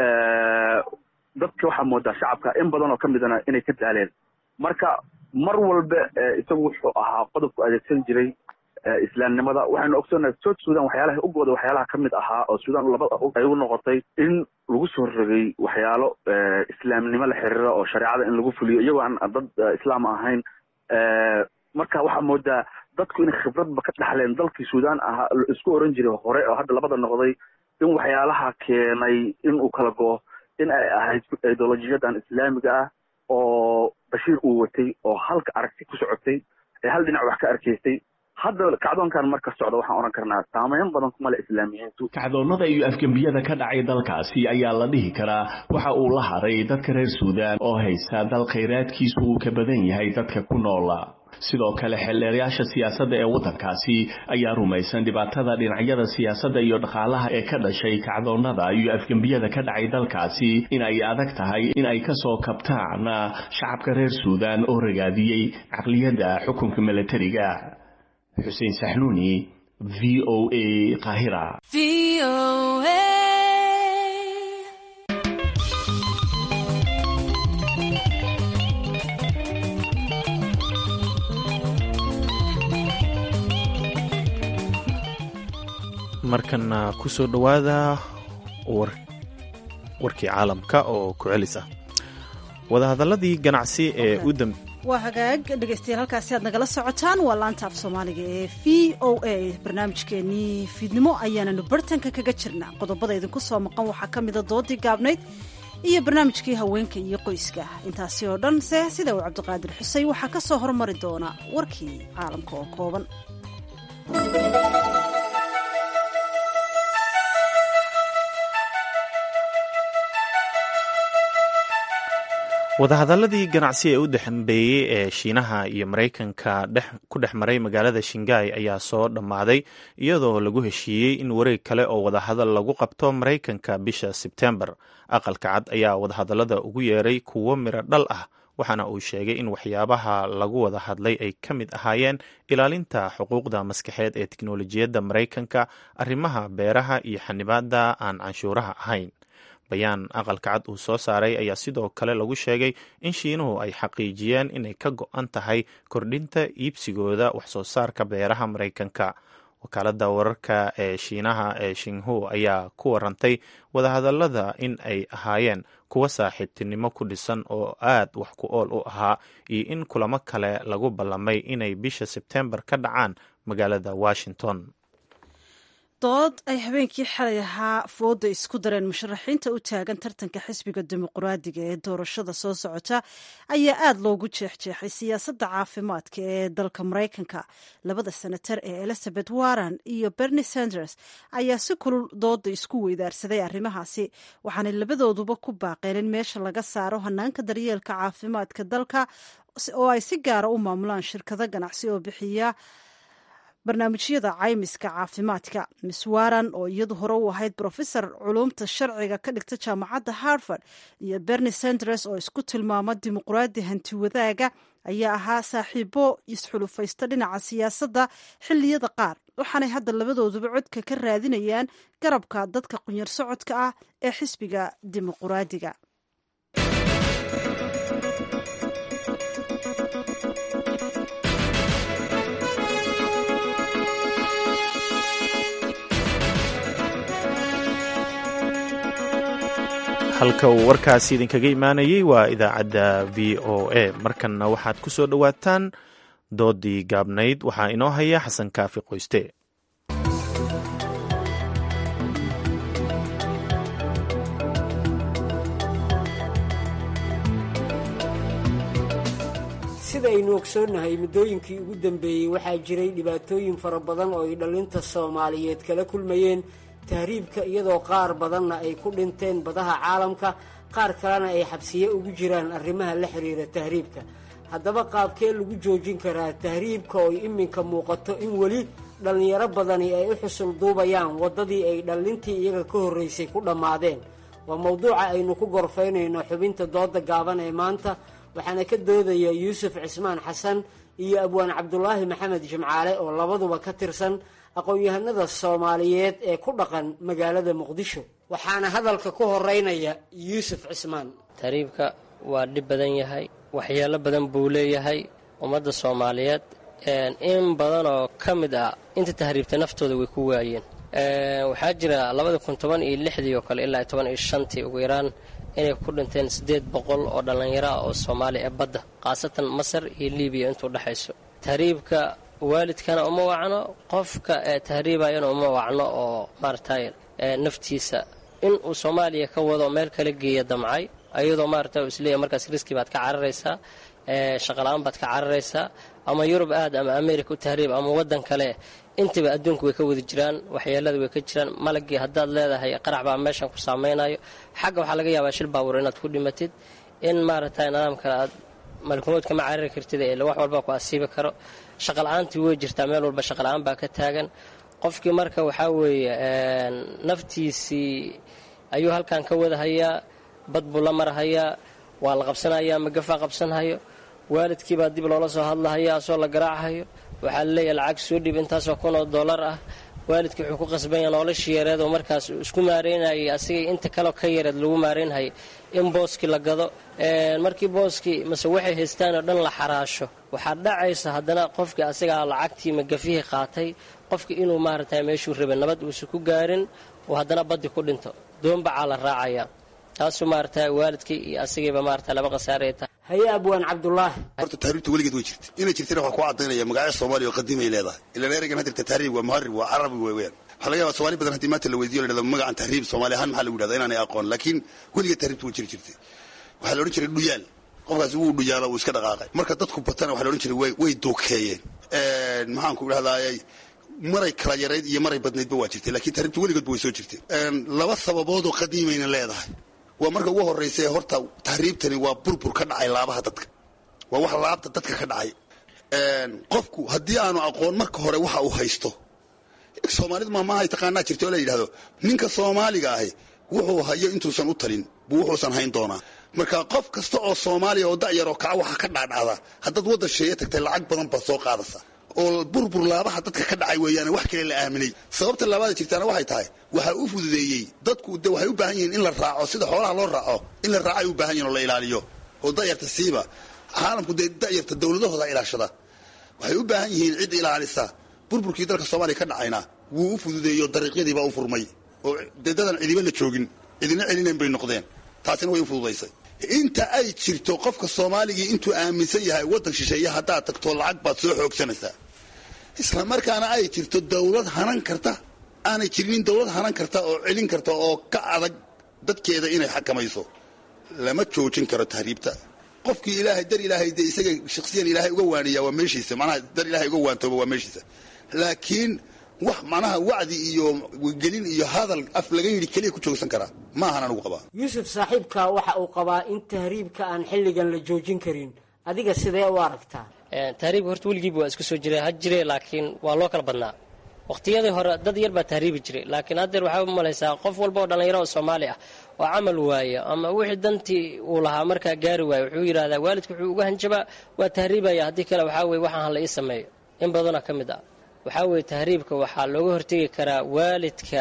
Speaker 4: dadka waxaa moodaa shacabka in badan oo ka midana inay ka daaleen marka mar walba isagu wuxuu ahaa qodobku adeegsan jiray islaamnimada waxaynu ogsoonahay south sudan waxyaalaha ugooda waxyaalaha ka mid ahaa oo sudan laba ay u noqotay in lagu soo rogay waxyaalo islaamnimo la xiriira oo shareecada in lagu fuliyo iyagoo aan dad islaam ahayn marka waxaa moodaa dadku inay khibradba ka dhaxleen dalkii sudan ahaa isku oran jiray hore oo hadda labada noqday in waxyaalaha keenay in uu kala go in ay ahayd ideolojiyadan islaamiga ah oo bashiir uu watay oo halka aragti ku socotay ee hal dhinac wax ka arkaysay hadda kacdoonkan marka socda waxaan odhan karnaa saameyn badan kuma le islaamiyiintu
Speaker 8: kacdoonnada iyo afgembiyada ka dhacay dalkaasi ayaa la dhihi karaa waxa uu la haray dadka reer suudaan oo haysta dal khayraadkiisu uu ka badan yahay dadka ku noola sidoo kale xeldheerayaasha siyaasadda ee waddankaasi ayaa rumaysan dhibaatada dhinacyada siyaasadda iyo dhaqaalaha ee ka dhashay kacdoonnada iyo afgembiyada ka dhacay dalkaasi in ay adag tahay in ay ka soo kabtaan shacabka reer suudaan oo ragaadiyey caqliyadda xukunka milatariga xuseen saxnuuni v o a qaahira
Speaker 2: markana ku soo dhowaada warkii caalamka oo ku celis ah wadahadaladii ganacsi ee u dambe
Speaker 1: waa hagaag dhegaystayaal halkaasi aad nagala socotaan waa laanta af soomaaliga ee v o a barnaamijkeenii fiidnimo ayaananu bartanka kaga jirna qodobada idinku soo maqan waxaa ka mida doodii gaabnayd iyo barnaamijkii haweenka iyo qoyska intaasi oo dhan se sida uu cabdiqaadir xusey waxaa ka soo hormari doona warkii caalamka oo kooban
Speaker 2: wadahadaladii ganacsi ee u dambeeyey ee shiinaha iyo maraykanka ku dhex maray magaalada shingai ayaa soo dhammaaday iyadoo lagu heshiiyey in wareeg kale oo wadahadal lagu qabto maraykanka bisha sebtembar aqalka cad ayaa wadahadalada ugu yeeray kuwo miro dhal ah waxaana uu sheegay in waxyaabaha lagu wada hadlay ay ka mid ahaayeen ilaalinta xuquuqda maskaxeed ee tiknolojiyadda maraykanka arrimaha beeraha iyo xanibaada aan canshuuraha ahayn bayaan aqalka cad uu soo saaray ayaa sidoo kale lagu sheegay in shiinuhu ay xaqiijiyeen inay ka go-an tahay kordhinta iibsigooda waxsoo saarka beeraha maraykanka wakaalada wararka ee shiinaha ee shinhu ayaa ku warantay wadahadalada in ay ahaayeen kuwa saaxiibtinimo ku dhisan oo aad wax ku ool u ahaa iyo in kulamo kale lagu ballamay inay bisha sebtembar ka dhacaan magaalada washington
Speaker 1: dood ay habeenkii xalay ahaa fooda isku dareen musharaxiinta u taagan tartanka xisbiga dimuqraadiga ee doorashada soo socota ayaa aada loogu jeexjeexay siyaasadda caafimaadka ee dalka maraykanka labada senatar ee elizabeth warren iyo bernie sanders ayaa si kulul dooda isku weydaarsaday arrimahaasi waxaanay labadooduba ku baaqeen in meesha laga saaro hanaanka daryeelka caafimaadka dalka oo ay si gaara u maamulaan shirkado ganacsi oo bixiya barnaamijyada caymiska caafimaadka miss waran oo iyadu hore u ahayd brofesor culumta sharciga ka dhigta jaamacadda harvard iyo bernie sanders oo isku tilmaama dimuqraadi hanti wadaaga ayaa ahaa saaxiibo isxulufaysta dhinaca siyaasadda xilliyada qaar waxaanay hadda labadooduba codka ka raadinayaan garabka dadka qunyar socodka ah ee xisbiga dimuqraadiga
Speaker 2: halka uu warkaasi idinkaga imaanayey waa idaacadda v o a markanna waxaad ku soo dhowaataan doodii gaabnayd waxaa inoo haya xasan kaafi qoyste
Speaker 10: sida aynu ogsoonnahay muddooyinkii ugu dambeeyey waxaa jiray dhibaatooyin fara badan oo ay dhallinta soomaaliyeed kala kulmayeen tahriibka iyadoo qaar badanna ay ku dhinteen badaha caalamka qaar kalena ay xabsiye ugu jiraan arrimaha la xiriira tahriibka haddaba qaabkee lagu joojin karaa tahriibka oo iminka muuqato in weli dhallinyaro badani ay u xusul duubayaan waddadii ay dhallintii iyaga ka horraysay ku dhammaadeen waa mowduuca aynu ku gorfaynayno xubinta dooda gaaban ee maanta waxaana ka doodaya yuusuf cismaan xasan iyo abwaan cabdulaahi maxamed jimcaale oo labaduba ka tirsan aqoon-yahanada soomaaliyeed ee ku dhaqan magaalada muqdisho waxaana hadalka ku horeynaya yuusuf cismaan
Speaker 11: tahriibka waa dhib badan yahay waxyeelo badan buu leeyahay ummadda soomaaliyeed in badan oo ka mid ah inta tahriibta naftooda way ku waayeen waxaa jira labada kun toban iyo lixdii oo kale ilaa toban iyo shantii ugu yaraan inay ku dhinteen siddeed boqol oo dhallinyaro ah oo soomaaliya ee badda khaasatan masar iyo libiya intuu dhexayso tahriibka waalidkana uma wacno qofka ee tahriibayana uma wacno oo maaragtay naftiisa inuu soomaaliya ka wado meel kala geeya damcay ayadoo maaragta u isleeyahy markaas riski baad ka cararaysaa shaqala-aan baad ka cararaysaa ama yurub aad ama america u tahriib ama waddan kale intaba adduunku way ka wada jiraan waxyeelada way ka jiraan malagii haddaad leedahay qarax baa meeshan ku saameynayo xagga waxaa laga yaabaa shil baabuur inaad ku dhimatid in maaragtay nidaam kale aad malkumood kama carari kartid ee wax walba ku asiibi karo shaqala-aantii way jirtaa meel walba shaqala-aan baa ka taagan qofkii marka waxaa weeye naftiisii ayuu halkan ka wadahayaa bad buu la marhayaa waa la qabsanayaa magafaa qabsanhayo waalidkii baa dib loola soo hadlahaya asoo la garaachayo waxaa laleeyahay lacag soo dhiib intaasoo kun oo dollar ah waalidkii wuxuu ku qasbanya noloshii yareed oo markaas isku maareynayay asigay inta kaleo ka yareed lagu maareynhayay in booskii la gado markii booskii mase waxay haystaan oo dhan la xaraasho waxaa dhacaysa haddana qofkii asigaa lacagtii magafihii qaatay qofkii inuu maaragtay meeshuu rabay nabad uusan ku gaarin oo haddana baddi ku dhinto doonbacaa la raacaya taasuu maarata waalidkii iyo asigayba maarata laba khasaare tahay
Speaker 10: haye abwaan cabdulaahi
Speaker 12: horta tahriibta weligeed way jirta inay jirtana waxaa ku cadaynaya magacyo soomaaliya oo qadiimay leedahay ilaan ereygan hadirta tahriib waa muharib waa carabi weeyaan waxaa laga yaabaa soomaali badan haddii maanta la weydiyo la dhahdo magacan tahriib soomaali ahaan maxaa lagu yidhahda inaanay aqoon laakiin weligeed tahriibta way jiri jirtay waxaa la odhan jiray dhuyaal qofkaasi wuu dhuyaalo wuu iska dhaqaaqay marka dadku batana waxaa la odhan jiray way dookeeyeen maxaan ku idhahdaayay maray kala yarayd iyo maray badnaydba waa jirtay lakiin tahriibta weligoodba way soo jirtay laba sababoodoo qadiimayna leedahay waa marka ugu horraysa horta tahriibtani waa burbur ka dhacay laabaha dadka waa wax laabta dadka ka dhacay qofku haddii aanu aqoon marka hore waxa uu haysto soomaalidu maamaahay taqaanaa jirta oo la yidhahdo ninka soomaaliga ahi wuxuu hayo intuusan u talin buu wuxuusan hayn doonaa marka qof kasta oo soomaaliya oo da'yaroo kaca waxa ka dhaadhacda haddaad waddan sheeye tagtay lacag badan baad soo qaadaysa oo burbur laabaha dadka ka dhacay weeyaane wax kale la aaminay sababta laabaada jirtaana waxay tahay waxaa u fududeeyey dadku de waxay u baahan yihiin in la raaco sida xoolaha loo raaco in la raaco ay u baahan yihin oo la ilaaliyo oo da'yarta siiba caalamku dee da'yarta dowladahooda ilaashada waxay u baahan yihiin cid ilaalisa burburkii dalka soomaaliya ka dhacayna wuu u fududeeyo dariiqyadiibaa u furmay oo dee dadan cidiba la joogin cidina celinayn bay noqdeen taasina way u fududaysay inta ay jirto qofka soomaaligii intuu aaminsan yahay waddan shisheeye haddaad tagto lacag baad soo xoogsanaysaa isla markaana ay jirto dawlad hanan karta aanay jirinin dawlad hanan karta oo celin karta oo ka adag dadkeeda inay xakamayso lama joojin karo tahriibta qofkii ilaahay dar ilaahay dee isaga shaksiyan ilaahay uga waaniyaa waa meeshiisa macnaha dar ilaahay uga waantooba waa meeshiisa laakiin wax macnaha wacdi iyo gelin iyo hadal af laga yidhi keliya ku joogsan karaa ma ahan anugu qabaa
Speaker 10: yuusuf saaxiibka waxa uu qabaa in tahriibka aan xilligan la joojin karin adiga sidee u aragtaa
Speaker 11: tahriibka horta weligiiba waa isku soo jira ha jire laakiin waa loo kala badnaa waqtiyadii hore dad yar baa tahriibi jiray laakiin haddeer waxaa u malaysaa qof walba oo dhallinyaro oo soomaali ah oo camal waaya ama wixii dantii uu lahaa markaa gaari waaya wuxuu yidhahdaa waalidku wuxuu uga hanjabaa waa tahriibaya haddii kale waxaa weye waxaan hala ii sameeyo in badanoo ka mid ah waxaa weeye tahriibka waxaa looga hortegi karaa waalidka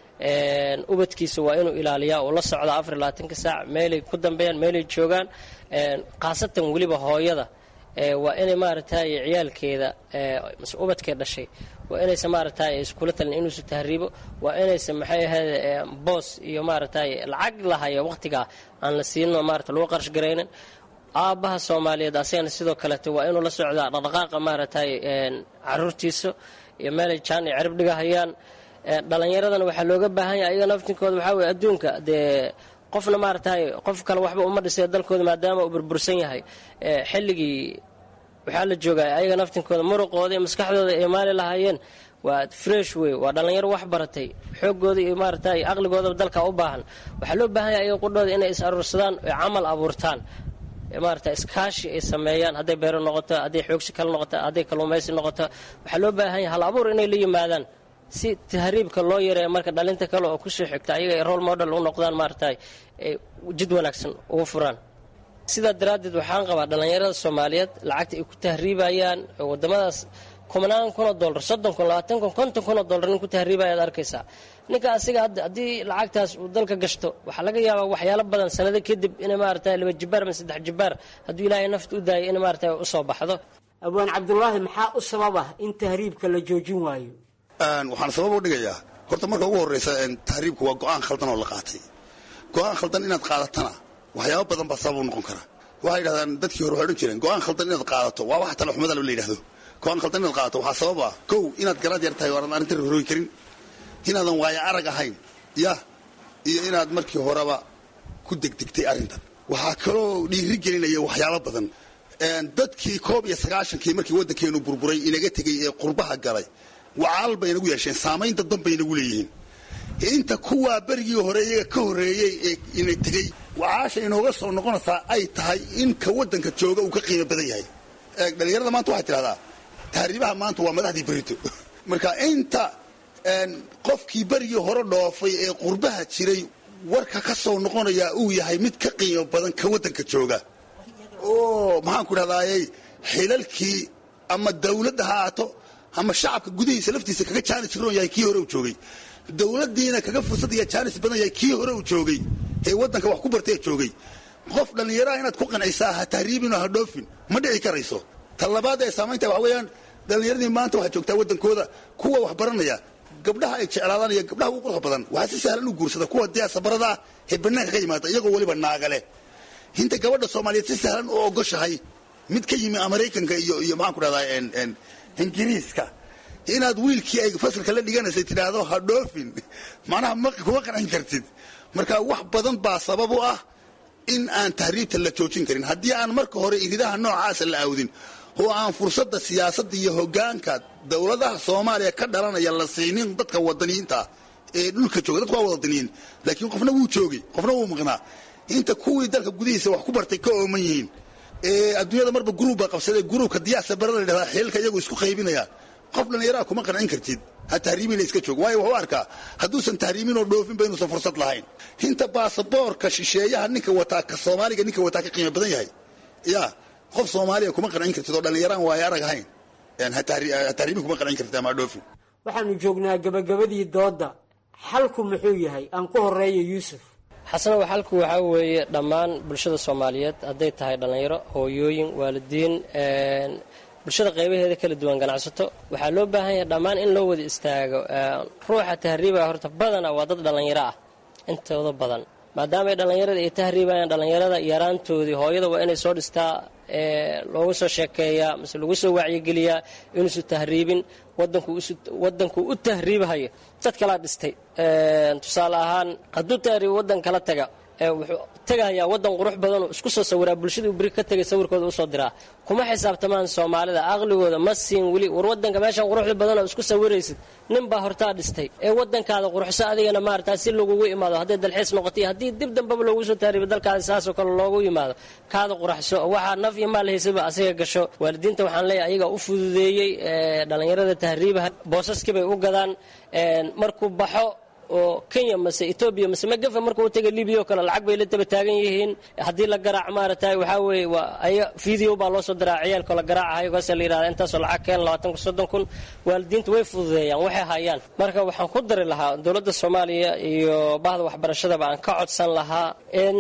Speaker 11: ubadkiisa waa inuu ilaaliyaa oo la socda afar iyo labaatanka saac meelay ku dambeeyaan meelay joogaan khaasatan weliba hooyada waa inay maaragtay ciyaalkeeda mase ubadkee dhashay waa inaysan maaragtay iskula talin inuusan tahriibo waa inaysan maxay ahayd boos iyo maaragtay lacag lahayo waqtigaa aan la siino maarata lagu qarash garaynin aabbaha soomaaliyeed asagana sidoo kaleeto waa inuu la socdaa dhaqdhaqaaqa maaragtay caruurtiisa iyo meelay jaan iyo cirib dhigahayaan dhalinyaradana waxaa looga baahan yahay ayaga naftinkooda waxaa weye adduunka dee qofna maaragtay qof kale waxba uma dhisay dalkooda maadaama uu burbursan yahay xilligii waxaa la joogaa ayaga naftinkooda muruqooda iyo maskaxdooda ay maali lahaayeen waa fresh wey waa dhallinyaro wax baratay xoogooda iyo maaragtay aqligoodaba dalka u baahan waxaa loo baahan yahay ayaga qudhooda inay is aruursadaan oy camal abuurtaan maarata iskaashi ay sameeyaan hadday beero noqoto hadday xoogsi kale noqoto hadday kalluumaysi noqoto waxaa loo baahan yahay hal abuur inay la yimaadaan si tahriibka loo yareeyo marka dhalinta kale oo kusoo xigta ayaga ay role model u noqdaan maaragtay ay jid wanaagsan ugu furaan sidaa daraaddeed waxaan qabaa dhallinyarada soomaaliyeed lacagta ay ku tahriibayaan wadamadaas kumanaan kun oo dollar soddon kun labaatan kun konton kun oo dollar nin ku tahriibaya ad arkaysaa ninka asiga hadda haddii lacagtaas uu dalka gashto waxaa laga yaabaa waxyaalo badan sanado kadib inay maaragtay laba jibaar ama saddex jibaar hadduu ilaahay nafta u daayay in maaragtay usoo baxdo
Speaker 10: abwaan cabdulaahi maxaa u sababa in tahriibka la joojin waayo
Speaker 12: waxaan sabab u dhigayaa horta marka ugu horreysa tahriibku waa go-aan khaldan oo la qaatay go-aan khaldan inaad qaadatana waxyaabo badan baa sabab u noqon kara waxay yidhahdaan dadkii hore waxay odhan jireen go-aan khaldan inaad qaadato waa wax talaxumada la yidhahdo go-aan khaldan inaad qaadato waxaa sabab ah kow inaad garaad yar tahay oo aanad arrinta horooyi karin inaadan waayo arag ahayn yah iyo inaad markii horeba ku degdegtay arrintan waxaa kaloo dhiiri gelinaya waxyaabo badan dadkii koob iyo sagaashankii markii waddankeenu burburay inaga tegey ee qurbaha galay wacaal bay nagu yeesheen saamayn dadban bay nagu leeyihiin inta kuwaa berigii hore iyaga ka horreeyey ee ina tegey wacaasha inooga soo noqonaysaa ay tahay in ka waddanka jooga uu ka qiimo badan yahay dhalinyarada maanta waxay tidhahdaa tahriibaha maanta waa madaxdii berito marka inta qofkii berigii hore dhoofay ee qurbaha jiray warka ka soo noqonayaa uu yahay mid ka qiimo badan ka waddanka jooga oo maxaanku idhahdaayey xilalkii ama dawladda ha aato ama shacabka gudihiisa laftiisa kaga jaanis roon yahay kii hore uu joogay dowladdiina kaga fursad iyo jaanis badan yahay kii hore uu joogay ee waddanka wax ku bartay joogay qof dhallinyaraha inaad ku qancaysaa ha tahriibinoo ha dhoofin ma dhici karayso ta labaad ee saamaynta waxa weeyaan dhallinyaradii maanta waxaa joogtaa waddankooda kuwa wax baranaya gabdhaha ay jeclaadaan iyo gabdhaha ugu quruxda badan waxaa si sahlan u guursada kuwa diyaasabarada ah ee bannaanka ka yimaada iyagoo weliba naagale hinta gabadha soomaaliyeed si sahlan u ogoshahay mid ka yimi maraykanka iyo iyo maxaan ku dhahdaa ingiriiska inaad wiilkii ay fasalka la dhiganaysay tidhaahdo ha dhoofin macnaha ma kuma qancin kartid marka wax badan baa sabab u ah in aan tahriibta la joojin karin haddii aan marka hore iridaha noocaasa la aawdin oo aan fursadda siyaasadda iyo hoggaanka dowladaha soomaaliya ka dhalanaya la siinin dadka wadaniyiinta ee dhulka jooga dadku waa wadaniyiin laakiin qofna wuu joogay qofna wuu maqnaa inta kuwii dalka gudihiisa wax ku bartay ka ooman yihiin ee adduunyada marba gruub baa qabsaday gruubka diyaasa barada la yidhahdaa xeelka iyagu isku qaybinayaan qof dhallinyaraha kuma qancin kartid ha tahriibina iska joog waayo wuxuu arkaa hadduusan tahriibin oo dhoofinba inuusan fursad lahayn inta baasaboorka shisheeyaha ninka wataa ka soomaaliga ninka wataa ka qiimo badan yahay ya qof soomaaliya kuma qancin kartid oo dhallinyaraan waayo arag ahayn ha tahriibin kuma qancin kartid ama ha dhoofin
Speaker 10: waxaanu joognaa gabagabadii doodda xalku muxuu yahay aan ku horeeyo yuusuf
Speaker 11: xasanow xalku waxaa weeye dhammaan bulshada soomaaliyeed hadday tahay dhallinyaro hooyooyin waalidiin bulshada qaybaheeda kala duwan ganacsato waxaa loo baahan yahay dhammaan in loo wada istaago ruuxa tahriibaya horta badana waa dad dhallinyaro ah intooda badan maadaama ay dhallinyarada ay tahriibayaan dhallinyarada yaraantoodii hooyada waa inay soo dhistaa loogu soo sheekeeyaa mise lagu soo wacyigeliyaa inuusu tahriibin wadanku u tahriibhayo dad kalaa dhistay tusaale ahaan hadduu tahriib wadan kala taga wuxuu tegayaa wadan qurux badanoo isku soo sawiraa bulshadii beri ka tegay sawirkooda usoo diraa kuma xisaabtamaan soomaalida aqligooda ma siin weli war wadanka meeshan quruxda badanoo isku sawiraysid nin baa hortaa dhistay ee wadankaada quruxso adigana maarata si lagugu imaado hadday dalxiis noqotay haddii dib dambaba loogu soo tahriibo dalkaada saasoo kale loogu yimaado kaada quraxso waxaa naf iyo maal haysaba asiga gasho waalidiinta waxaan leeyahay ayaga u fududeeyey dhallinyarada tahriibaha boosaskii bay u gadaan markuu baxo oo kenya mase etoobiya mase magafa marka u taga libiya oo kale lacag bay la taba taagan yihiin haddii la garaac maaragtay waxaa weeye waa aya video baa loo soo diraa ciyaalkoo la garaacahayo kaasa la yidhahda intaasoo lacag keen labaatan kun soddon kun waalidiinta way fududeeyaan waxay hayaan marka waxaan ku dari lahaa dowladda soomaaliya iyo bahda waxbarashadaba aan ka codsan lahaa in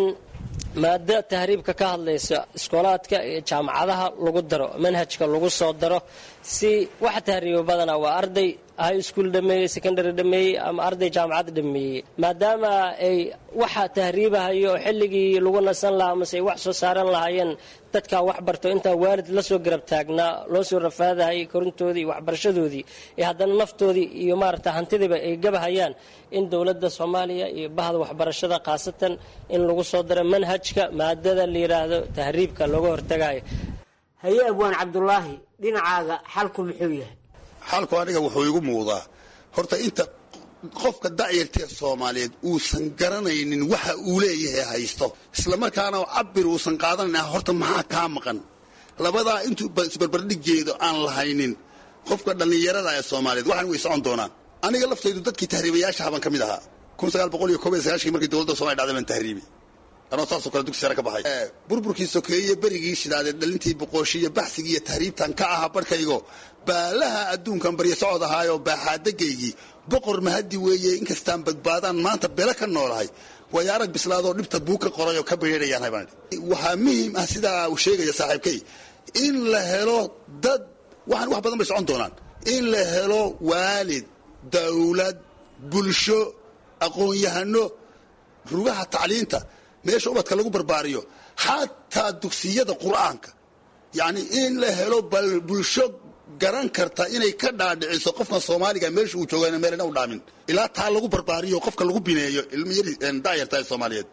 Speaker 11: maada tahriibka ka hadlaysa iskoolaadka iyo jaamacadaha lagu daro manhajka lagu soo daro si waxa tahriiba badanaa waa arday high school dhameeyey secondary dhameeyey ama arday jaamacad dhameeyey maadaama ay waxa tahriibahayo xilligii lagu nasan lahaa mase ay wax soo saaran lahaayeen dadkaa wax barto intaa waalid la soo garab taagnaa loo soo rafaadahayay korintoodii iyo waxbarashadoodii iyo haddana naftoodii iyo maarata hantidiiba ay gabahayaan in dowladda soomaaliya iyo bahda waxbarashada khaasatan in lagu soo daro manhajka maadada la yidhaahdo tahriibka looga hortagayo
Speaker 10: haye abwaan cabdulaahi dhinacaaga xalku muxuu yahay
Speaker 12: xalku aniga wuxuu igu muuqdaa horta inta qofka da'yartee soomaaliyeed uusan garanaynin waxa uu leeyahay haysto islamarkaana cabir uusan qaadanayn horta maxaa kaa maqan labadaa intuu isbarbardhigeedo aan lahaynin qofka dhallinyarada ee soomaaliyeed waxaan way socon doonaan aniga laftaydu dadkii tahriibayaashaha baan ka mid ahaa kun sagaal boqol iyo koob iyo sagaashkii markii dowladda somalia dhacday baan tahriibi anoo saasoo kale dugsi sare ka baxay burburkii sokeeye berigii shidaadeed dhalintii boqooshi iyo baxsigii iyo tahriibtan ka ahaa barhkaygo baalaha adduunkan baryo socod ahaayoo baaxaadagaygii boqor mahadi weeye inkastaan badbaadaan maanta bele ka noolahay way arag bislaadoo dhibta buu ka qoray oo ka bereerayaan baan waxaa muhiim ah sidaa uu sheegaya saaxiibkay in la helo dad waxaan wax badan bay socon doonaan in la helo waalid dawlad bulsho aqoon-yahano rugaha tacliinta meesha ubadka lagu barbaariyo xataa dugsiyada qur'aanka yacni in la helo bal bulsho garan karta inay ka dhaadhiciso qofkan soomaaliga meesha uu jooga meelna u dhaamin ilaa taa lagu barbaariyo qofka lagu bineeyo ilmayari da'yarta ee soomaaliyeed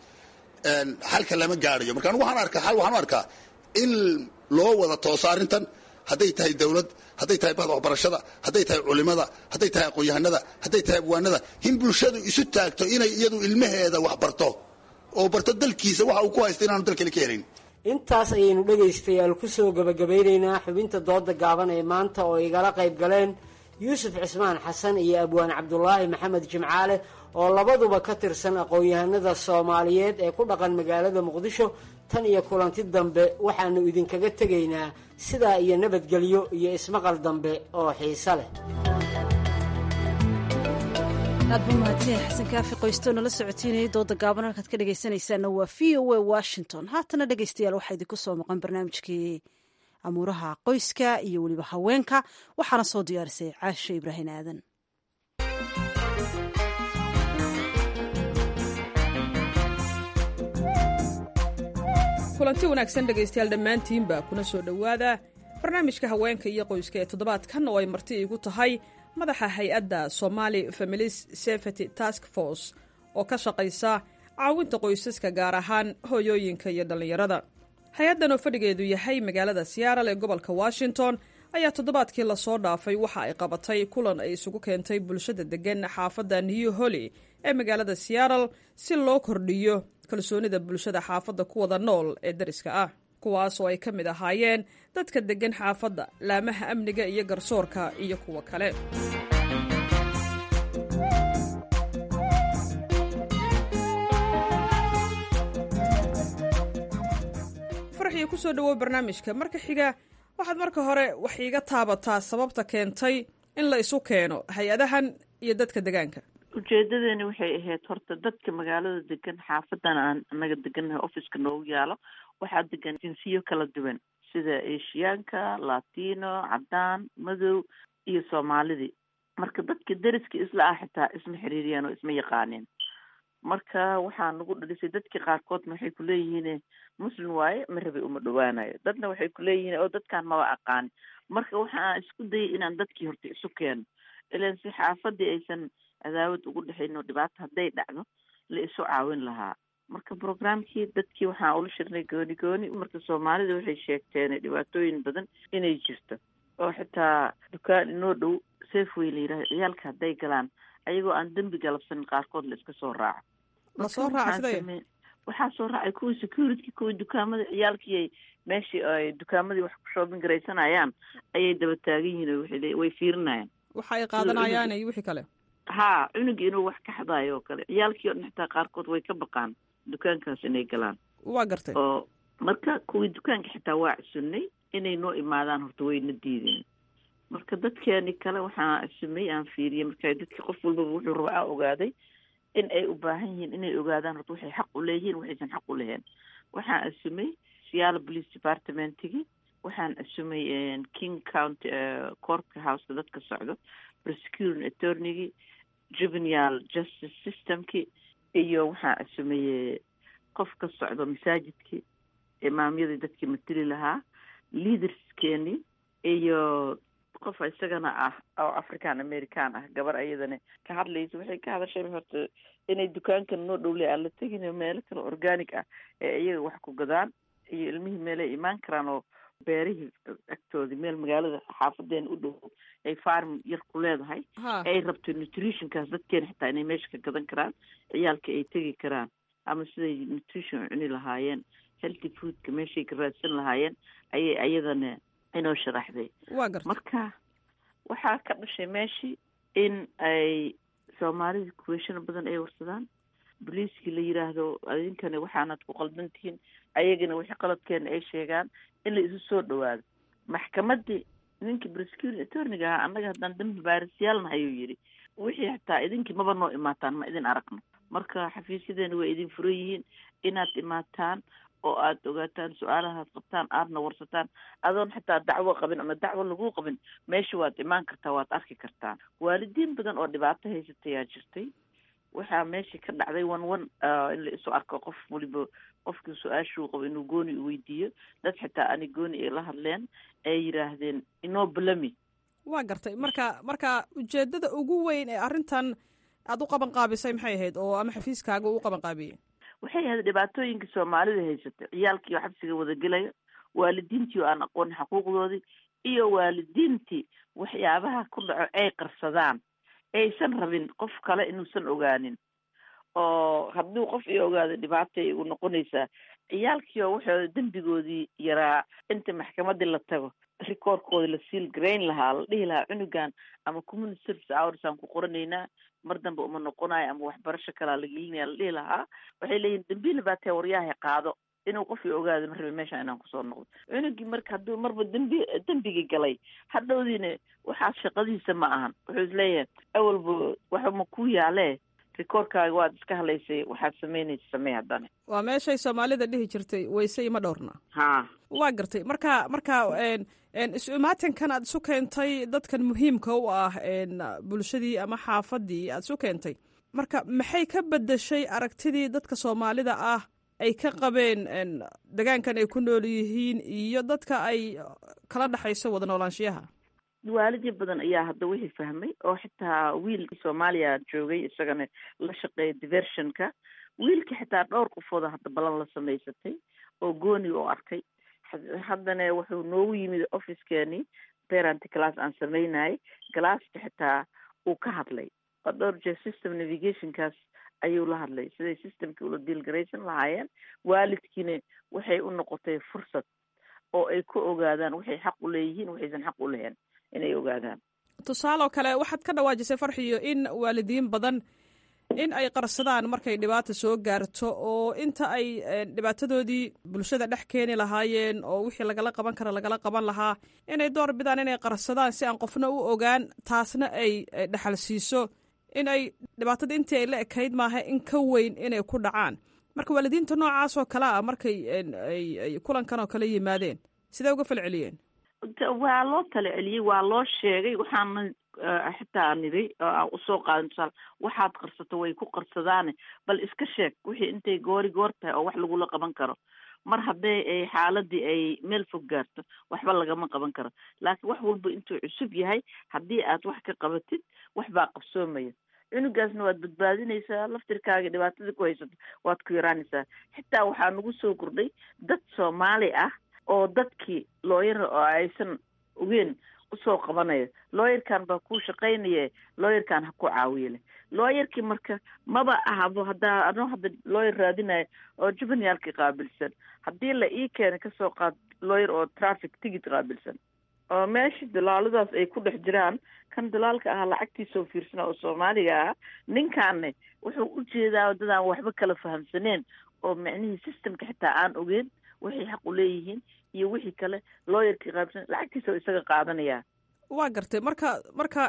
Speaker 12: xalka lama gaadhayo marka anigu waxaan arkaa xal waxaan u arkaa in loo wada tooso arrintan hadday tahay dawlad hadday tahay bahda waxbarashada hadday tahay culimada hadday tahay aqoon-yahanada hadday tahay abwaanada in bulshadu isu taagto inay iyadu ilmaheeda wax barto oo barto dalkiisa waxa uu ku haysta inaanu dalkale ka helin
Speaker 10: intaas ayaynu dhegaystayaal ku soo gebagabeynaynaa xubinta dooda gaaban ee maanta oo igala qayb galeen yuusuf cismaan xasan iyo abwaan cabdulaahi maxamed jimcaale oo labaduba ka tirsan aqoon-yahanada soomaaliyeed ee ku dhaqan magaalada muqdisho tan iyo kulanti dambe waxaanu idinkaga tegaynaa sidaa iyo nabadgelyo iyo ismaqal dambe oo xiise leh
Speaker 1: aad buu mahadsanyahay xasan kaafi qoysto nala socotiinayay dooda gaaban halkaad ka dhegaysanaysaana waa v o a washington haatana dhegaystayaal waxaa idinku soo maqan barnaamijkii amuuraha qoyska iyo weliba haweenka waxaana soo diyaarisay caashe ibraahim aadan
Speaker 13: kulanti wanaagsan dhegaystayaal dhammaantiinba kuna soo dhowaada barnaamijka haweenka iyo qoyska ee toddobaadkan oo ay marti iigu tahay madaxa hay-adda somali families safety task force oo ka shaqaysa caawinta qoysaska gaar ahaan hooyooyinka iyo dhallinyarada hay-addan oo fadhigeedu yahay magaalada siyaaral ee gobolka washington ayaa toddobaadkii lasoo dhaafay waxa ay qabatay kulan ay isugu keentay bulshada deggan xaafadda new holly ee magaalada siyaaral si loo kordhiyo kalsoonida bulshada xaafadda ku wada nool ee dariska ah kuwaas oo ay ka mid ahaayeen dadka deggan xaafadda laamaha amniga iyo garsoorka iyo kuwa kale farxiyo ku soo dhowow barnaamijka marka xiga waxaad marka hore wax iiga taabataa sababta keentay in la isu keeno hay-adahan iyo dadka degaanka
Speaker 14: ujeedadeeni waxay ahayd horta dadka magaalada degan xaafadan aan anaga degannahay officeka noogu yaalo waxaa degan jinsiyo kala duwan sida eshiyaanka latino cadaan madow iyo soomaalidii marka dadka deriska isla ah xitaa isma xiriiriyaan oo isma yaqaaneen marka waxaa nagu dhalisay dadkii qaarkoodna waxay kuleeyihiin muslim waaye marabay uma dhawaanayo dadna waxay kuleeyihiin oo dadkaan maba aqaani marka waxaan isku dayay inaan dadkii horta isu keeno ilan si xaafadii aysan cadaawad ugu dhexayn oo dhibaato hadday dhacdo la isu caawin lahaa marka programkii dadkii waxaan ula shirnay gooni gooni marka soomaalida waxay sheegteen dhibaatooyin badan inay jirto oo xitaa dukaan inoo dhow safeway la yidhahdo ciyaalka hadday galaan ayagoo aan dembi galabsanin qaarkood la iska soo raaco
Speaker 13: lasoo raaca sidee
Speaker 14: waxaa soo raacay kuwii security kuwii dukaamada ciyaalkii ay meeshii ay dukaamadii wax ku shoobin garaysanayaan ayay daba taagan yihiin oo waxay way fiirinayaan
Speaker 13: waxa ay qaadanayaan iyo wixii kale
Speaker 14: ha cunugii inuu wax ka xadaayo oo kale ciyaalkii o dhan xitaa qaarkood way ka baqaan dukaankaas inay galaan
Speaker 13: waa gartay
Speaker 14: oo marka kuwii dukaanka xitaa waa csunnay inay noo imaadaan horta wayna diideen marka dadkeeni kale waxaa cusumay aan fiiriyey marka dadki qof walbaba wuxuu raba a ogaaday in ay u baahan yihiin inay ogaadaan horta waxay xaq u leeyihiin waxaysan xaq u lahayn waxaan asumay siyaala police departmentigii waxaan asumay king county corpka houseka dadka socdo prosecuting attorneygii juvenile justice systemkii iyo waxaan asumay qof ka socdo masaajidkii imaamyadii dadkii mateli lahaa leaderskeeni iyo qof isagana ah oo african american ah gabar ayadana ka hadlaysa waxay ka hadashay horta inay dukaankan noo dhowley aan la tegin meelo kale organic ah ee iyaga wax ku gadaan iyo ilmihii meelay imaan karaan oo beerihii agtoodii meel magaalada xaafadeena u dhow ay farm yar ku leedahay ay rabto nutritionkaas dadkeena xitaa inay meesha ka gadan karaan ciyaalka ay tegi karaan ama siday nutrition cuni lahaayeen healthy foodka meeshay ka raadsan lahaayeen ayay ayadana inoo sharaxday marka waxaa ka dhashay meeshii in ay soomaalida kuweeshano badan ay warsadaan boliiskii la yiraahdo idinkana waxaanad ku qaldan tihiin ayagana wixii qaladkeena ay sheegaan in la isu soo dhawaado maxkamadii ninkii prosecuting attorniga ahaa annaga haddaan dambi baarisyaalna ayuu yidhi wixii xitaa idinkii maba noo imaataan ma idin aragno marka xafiisyadeena way idin furan yihiin inaad imaataan oo aada ogaataan su-aalahaad qabtaan aadna warsataan adoon xitaa dacwo qabin ama dacwo laguu qabin meesha waad imaan kartaa waad arki kartaan waalidiin badan oo dhibaato haysatayaa jirtay waxaa meesha ka dhacday one one in la isu arko qof waliba qofkii su-aashuu qabo inuu gooni u weydiiyo dad xitaa ani gooni ay la hadleen ay yidhaahdeen inoo balami
Speaker 13: waa gartay marka marka ujeedada ugu weyn ee arrintan aada u qaban qaabisay maxay ahayd oo ama xafiiskaaga uu qaban qaabiyey
Speaker 14: waxay ahayd dhibaatooyinka soomaalida haysatay ciyaalkii oo xabsiga wadagelaya waalidiintii oo aan aqoonin xuquuqdoodii iyo waalidiintii waxyaabaha ku dhaco ay qarsadaan aysan rabin qof kale inuusan ogaanin oo hadduu qof i ogaado dhibaatay igu noqonaysaa ciyaalkii oo waxooda dembigoodii yaraa inta maxkamadii la tago rikoorkoodi la siil garayn lahaa la dhihi lahaa cunugan ama community service hours aan ku qoranaynaa mar dambe uma noqonayo ama waxbarasho kalaa la gelinaya la dhihi lahaa waxay leeyihin dambiila baa tee waryahay qaado inuu qofkii ogaado ma rabe meesha inaan kusoo noqdo cunugii marka hadduu marba dembi dembigii galay hadhowdiina waxaas shaqadiisa ma ahan wuxuu isleeyahay awalba waxa ma ku yaalee rikoorkaaga waad iska halaysay waxaad samaynaysa samee haddana
Speaker 13: waa meeshay soomaalida dhihi jirtay wayse ima dhowrna
Speaker 14: ha
Speaker 13: waa gartay marka marka isu imaatinkan aad isu keentay dadkan muhiimka u ah bulshadii ama xaafadii aad isu keentay marka maxay ka bedeshay aragtidii dadka soomaalida ah ay ka qabeen degaankan ay ku nool yihiin iyo dadka ay kala dhexayso wada noolaanshiyaha
Speaker 14: waalidyo badan ayaa hadda wixii fahmay oo xitaa wiil soomaaliya joogay isagana la shaqeeya diversionka wiilka xitaa dhowr qofooda hadda balan la samaysatay oo gooni oo arkay haddana wuxuu noogu yimid officekeeni parent class aan sameynayay galaaska xitaa uu ka hadlay oo dhowr jeer system navigationkaas ayuu la hadlay siday systemkii ula diilgaraysan lahaayeen waalidkiina waxay u noqotay fursad oo ay ku ogaadaan waxay xaq u leeyihiin waxaysan xaq u lahayn inay ogaadaan
Speaker 13: tusaale oo kale waxaad ka dhawaajisay farxiyo in waalidiin badan in ay qarsadaan markay dhibaata soo gaarto oo inta ay dhibaatadoodii bulshada dhex keeni lahaayeen oo wixii lagala qaban kara lagala qaban lahaa inay door bidaan inay qarsadaan si aan qofna u ogaan taasna ay dhexal siiso in ay dhibaatada intii ay la ekayd maaha in ka weyn inay ku dhacaan marka waalidiinta noocaas oo kale ah markay ay kulankan oo kale yimaadeen sidee uga falceliyeen
Speaker 14: waa loo tala celiyey waa loo sheegay waxaana xitaa nidi aan usoo qaadan tusaale waxaad qarsato way ku qarsadaane bal iska sheeg wixii intay goori goor tahay oo wax lagula qaban karo mar haddee ay xaaladii ay meel fog gaarto waxba lagama qaban karo laakiin wax walba intuu cusub yahay haddii aad wax ka qabatid wax baa qabsoomaya cunugaasna waad badbaadinaysaa laftirkaaga dhibaatada ku haysato waad ku yaraanaysaa xitaa waxaa nagu soo kordhay dad soomaali ah oo dadkii looyara oo aysan ogeen usoo qabanaya looyarkan baa kuu shaqaynaya looyarkan ha ku caawiya leh looyarkii marka maba ahabo haddaa anoo hadda looyar raadinayo oo jubaniyaalkii qaabilsan haddii la ii keena kasoo qaad looyar oo traffic ticket qaabilsan oo meesha dalaaladaas ay ku dhex jiraan kan dalaalka ahaa lacagtiisoo fiirsana oo soomaaliga ah ninkaanne wuxuu u jeedaa dadaan waxba kala fahamsaneen oo micnihii systemka xitaa aan ogeen waxay xaq u leeyihiin iyo wixii kale looyarkii qaabsan lacagtiisa oo isaga qaadanaya
Speaker 13: waa gartay marka marka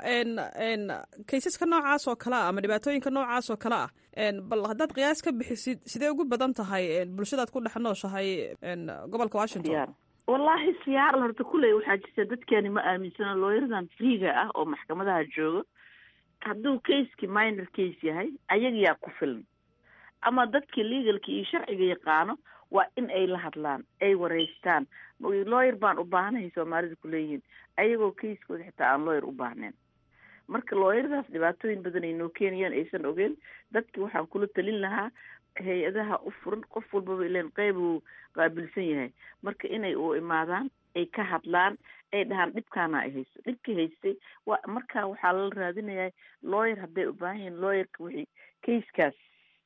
Speaker 13: n kaysaska noocaas oo kale ah ama dhibaatooyinka noocaas oo kale ah bal haddaad qiyaas ka bixisid sidee ugu badan tahay bulshadaad ku dhex nooshahay gobolka washington
Speaker 14: wallaahi siyaar horta kuley waxaa jirta dadkeeni ma aaminsana looyaradan freega ah oo maxkamadaha jooga hadduu caseki minor case yahay ayagayaa ku filan ama dadkii legalka iyo sharciga yaqaano waa in ay la hadlaan ay wareystaan looyar baan u baahanahay soomaalida kuleeyihiin ayagoo kaiskooda xitaa aan looyar u baahnayn marka looyaradaas dhibaatooyin badan ay noo keenayaan aysan ogeen dadki waxaan kula talin lahaa hay-adaha u furan qof walbaba ilan qeyb uu qaabilsan yahay marka inay u imaadaan ay ka hadlaan ay dhahaan dhibkaana ay haysto dhibkii haystay wa marka waxaa lala raadinayaa looyar hadday u baahan yihiin looyarka wixii kaiskaas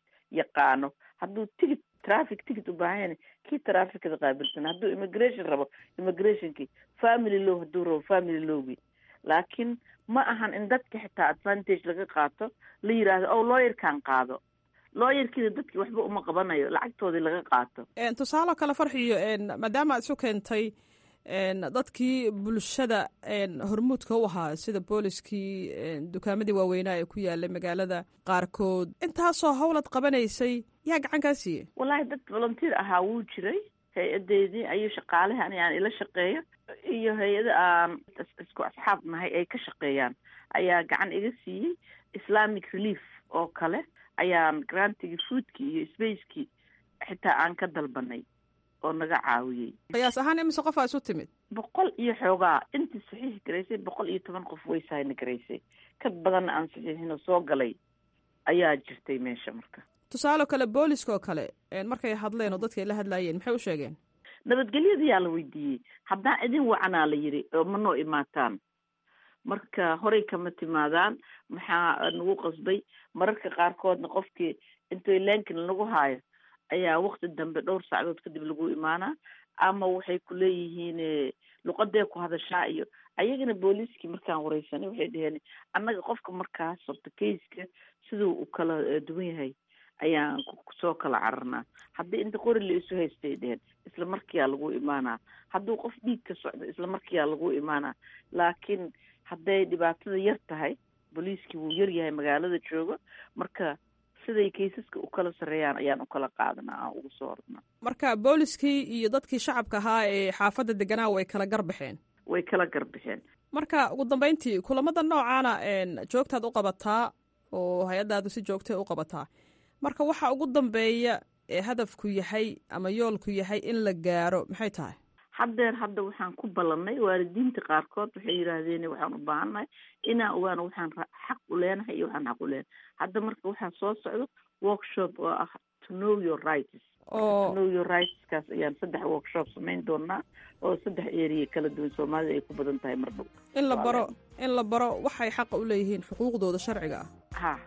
Speaker 14: yaqaano hadduu tigit traffic ticket u baahan yahay kii trafficada qaabilsan hadduu immigration rabo immigrationkii family law hadduu rabo family lawgii laakiin ma ahan in dadka xitaa advantage laga qaato la yidhaahdo o looyarkan qaado looyarkiida dadki waxba uma qabanayo lacagtoodii laga qaato
Speaker 13: tusaale kale farxiyo maadaama aad isu keentay dadkii bulshada hormuudka u ahaa sida booliskii dukaamadii waaweynaa ee ku yaalay magaalada qaarkood intaasoo howlad qabanaysay yaa gacan kaa siiyey
Speaker 14: wallaahi dad volunteer ahaa wuu jiray hay-adeedii ayuu shaqaalaha ani aan ila shaqeeyo iyo hay-ada aan isku asxaab nahay ay ka shaqeeyaan ayaa gacan iga siiyey islamic relief oo kale ayaan grantigii foodkii iyo spacekii xitaa aan ka dalbanay oo naga caawiyey
Speaker 13: qiyaas ahaan imise qof aa isu timid
Speaker 14: boqol iyo xoogaa intii saxiix garaysay boqol iyo toban qof way sahna garaysay ka badanna aan saxiixino soo galay ayaa jirtay meesha marka
Speaker 13: tusaale kale booliska oo kale markay hadleen oo dadka ay la hadlaayeen maxay u sheegeen
Speaker 14: nabadgelyadayaa la weydiiyey haddaan idin wacanaa la yidhi oo ma noo imaataan marka horey kama timaadaan maxaa nagu qasbay mararka qaarkoodna qofkii intoy leenkin nagu haayo ayaa wakti dambe dhowr saacadood kadib lagu imaanaa ama waxay ku leeyihiin luqadee ku hadashaa iyo ayagana booliiskii markaan wareysanay waxay dhaheen annaga qofka markaas horta kayska siduu u kala duwan yahay ayaan soo kala cararnaa haddii inta qori la isu haystay dheheen isla markiyaa lagu imaanaa hadduu qof dhiig ka socdo isla markiyaa lagu imaanaa laakiin hadday dhibaatada yar tahay booliiskii wuu yar yahay magaalada jooga marka siday kaysaska u kala sarreeyaan ayaan u kala qaadanaa aan ugu soo ordnaa
Speaker 13: marka booliskii iyo dadkii shacabka ahaa ee xaafadda deganaa way kala garbixeen
Speaker 14: way kala garbixeen
Speaker 13: marka ugu dambeyntii kulamada noocaana joogtaad u qabataa oo hay-addaadu si joogtay u qabataa marka waxa ugu dambeeya ee hadafku yahay ama yoolku yahay in la gaaro maxay tahay
Speaker 14: haddeer hadda waxaan ku ballannay waalidiinta qaarkood waxay yidhaahdeen waxaan u baahannahay inaan ogaano waxaan xaq u leenahay iyo waxaan xaq u leenahay hadda marka waxaa soo socdo workshop oo ah to know your rights to know your rightskaas ayaan saddex workshop samayn doonaa oo saddex area kala duwan soomaalida ay ku badan tahay mar dhow
Speaker 13: in la baro in la baro waxay xaqa u leeyihiin xuquuqdooda sharciga ah
Speaker 14: ha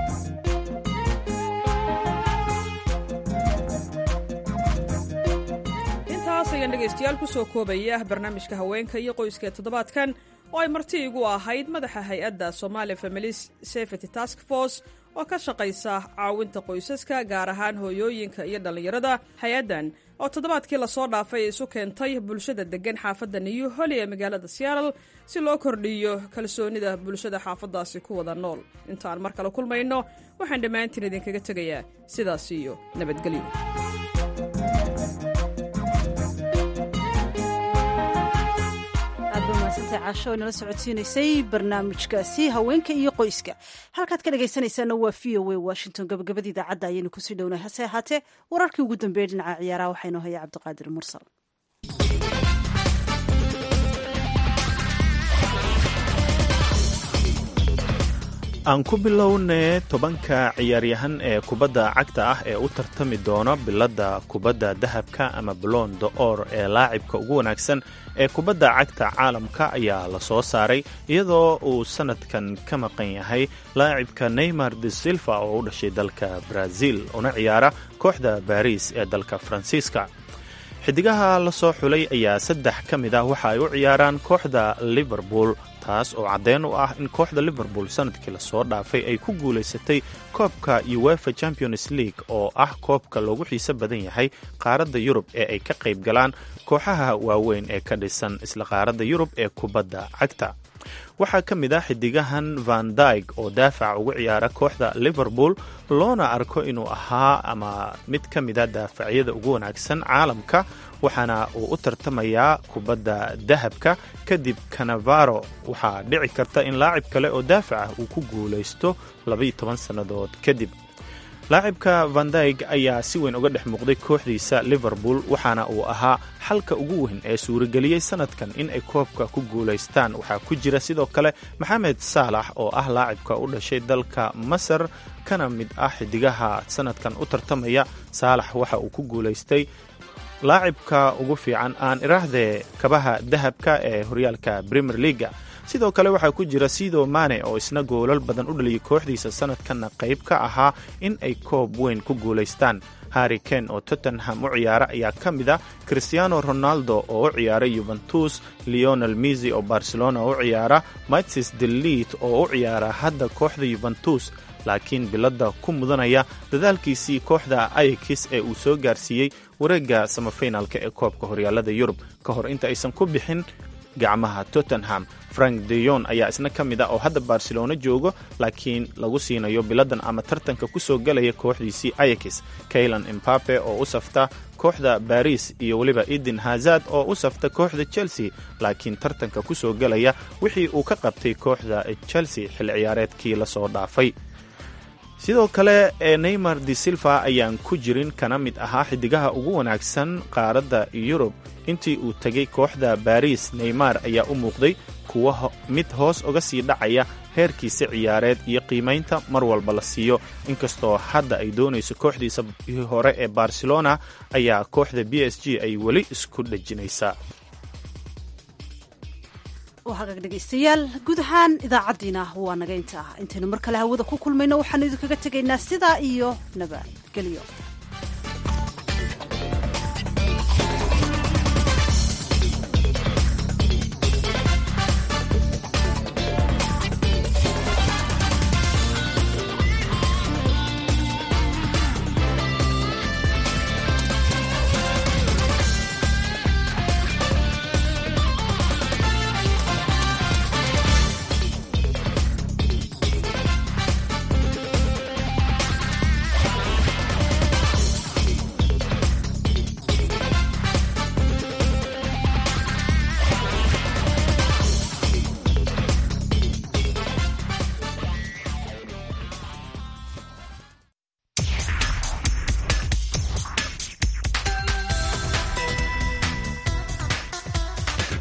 Speaker 13: intaas ayaan dhegaystayaal ku soo koobaya barnaamijka haweenka iyo qoyska ee toddobaadkan oo ay marti igu ahayd madaxa hay-adda somalia families safety task force oo ka shaqaysa caawinta qoysaska gaar ahaan hooyooyinka iyo dhallinyarada hay-addan oo toddobaadkii lasoo dhaafay isu keentay bulshada deggan xaafadda new holly ee magaalada seattle si loo kordhiyo kalsoonida bulshada xaafaddaasi ku wada nool intaan mar kale kulmayno waxaan dhammaantiin idinkaga tegayaa sidaas iyo nabadgelyo
Speaker 1: caasho inala socodsiinaysay barnaamijkaasi haweenka iyo qoyska halkaad ka dhegaysanaysaana waa v o a washington gabagabada idaacadda ayaynu kusii dhowna hase ahaatee wararkii ugu dambeeyey dhinaca ciyaaraha waxaynoo haya cabdiqaadir mursal
Speaker 2: aan ku bilownee tobanka ciyaaryahan ee kubadda cagta ah ee u tartami doona biladda kubadda dahabka ama balon d'or ee laacibka ugu wanaagsan ee kubadda cagta caalamka ayaa la soo saaray iyadoo uu sanadkan ka maqan yahay laacibka neymar de silva oo u dhashay dalka brazil una ciyaara kooxda baris ee dalka faransiiska xidigaha la soo xulay ayaa saddex ka mid ah waxa ay u ciyaaraan kooxda liverpool taas oo caddeyn u ah in kooxda liverpool sanadkii lasoo dhaafay ay ku guulaysatay koobka uefa champions league oo ah koobka loogu xiiso badan yahay qaaradda yurub ee ay ka qayb galaan kooxaha waaweyn ee ka dhisan isla qaaradda yurub ee kubadda cagta waxaa ka mid ah xidigahan van dyg oo daafaca ugu ciyaara kooxda liverpool loona arko inuu ahaa ama mid ka mida daafacyada ugu wanaagsan caalamka waxaana uu u tartamayaa kubadda dahabka kadib canavaro waxaa dhici karta in laacib kale oo daafac ah uu ku guulaysto labaiyo toban sannadood kadib laacibka vandyg ayaa si weyn uga dhex muuqday kooxdiisa liverpool waxaana uu ahaa xalka ugu weyn ee suurageliyey sanadkan in ay koobka ku guulaystaan waxaa ku jira sidoo kale maxamed saalax oo ah laacibka u dhashay dalka masar kana mid ah xidigaha sanadkan u tartamaya saalax waxa uu ku guulaystay laacibka ugu fiican aan iraahdee kabaha dahabka ee horyaalka premier leaga sidoo kale waxaa ku jira sido mane oo isna goolal badan u dhaliyay kooxdiisa sanadkanna qayb ka ahaa in ay koob weyn ku guulaystaan harri ken oo tottenham u ciyaara ayaa ka mid ah christiano ronaldo oo u ciyaara yuventus leonel misi oo barcelona u ciyaara matsis delit oo u ciyaara hadda kooxda yuventus laakiin biladda ku mudanaya dadaalkiisii kooxda ayakis ee uu soo gaarsiiyey wareegga samafinaalka ee koobka horyaalada yurub ka hor inta aysan ku bixin gacmaha tottenham frank deyon ayaa isna ka mid ah oo hadda barcelona joogo laakiin lagu siinayo biladan ama tartanka ku soo gelaya kooxdiisii ayakis kaylan imbape oo u safta kooxda baris iyo weliba eden hazard oo u safta kooxda chelsea laakiin tartanka ku soo gelaya wixii uu ka qabtay kooxda chelsea xil ciyaareedkii lasoo dhaafay sidoo kale ee neymar de silva ayaan ku jirin kana mid ahaa xidigaha ugu wanaagsan qaaradda yurub intii uu tegay kooxda baris neymar ayaa u muuqday kuwa mid hoos uga sii dhacaya heerkiisa ciyaareed iyo qiimaynta mar walba la siiyo inkastoo hadda ay doonayso kooxdiisa hore ee barcelona ayaa kooxda b s g ay weli isku dhejinaysaa
Speaker 1: hagaag dhegaystayaal guud ahaan idaacaddiina waa naga inta ah intaynu mar kale hawada ku kulmayno waxaanu idinkaga tegaynaa sidaa iyo nabadgelyo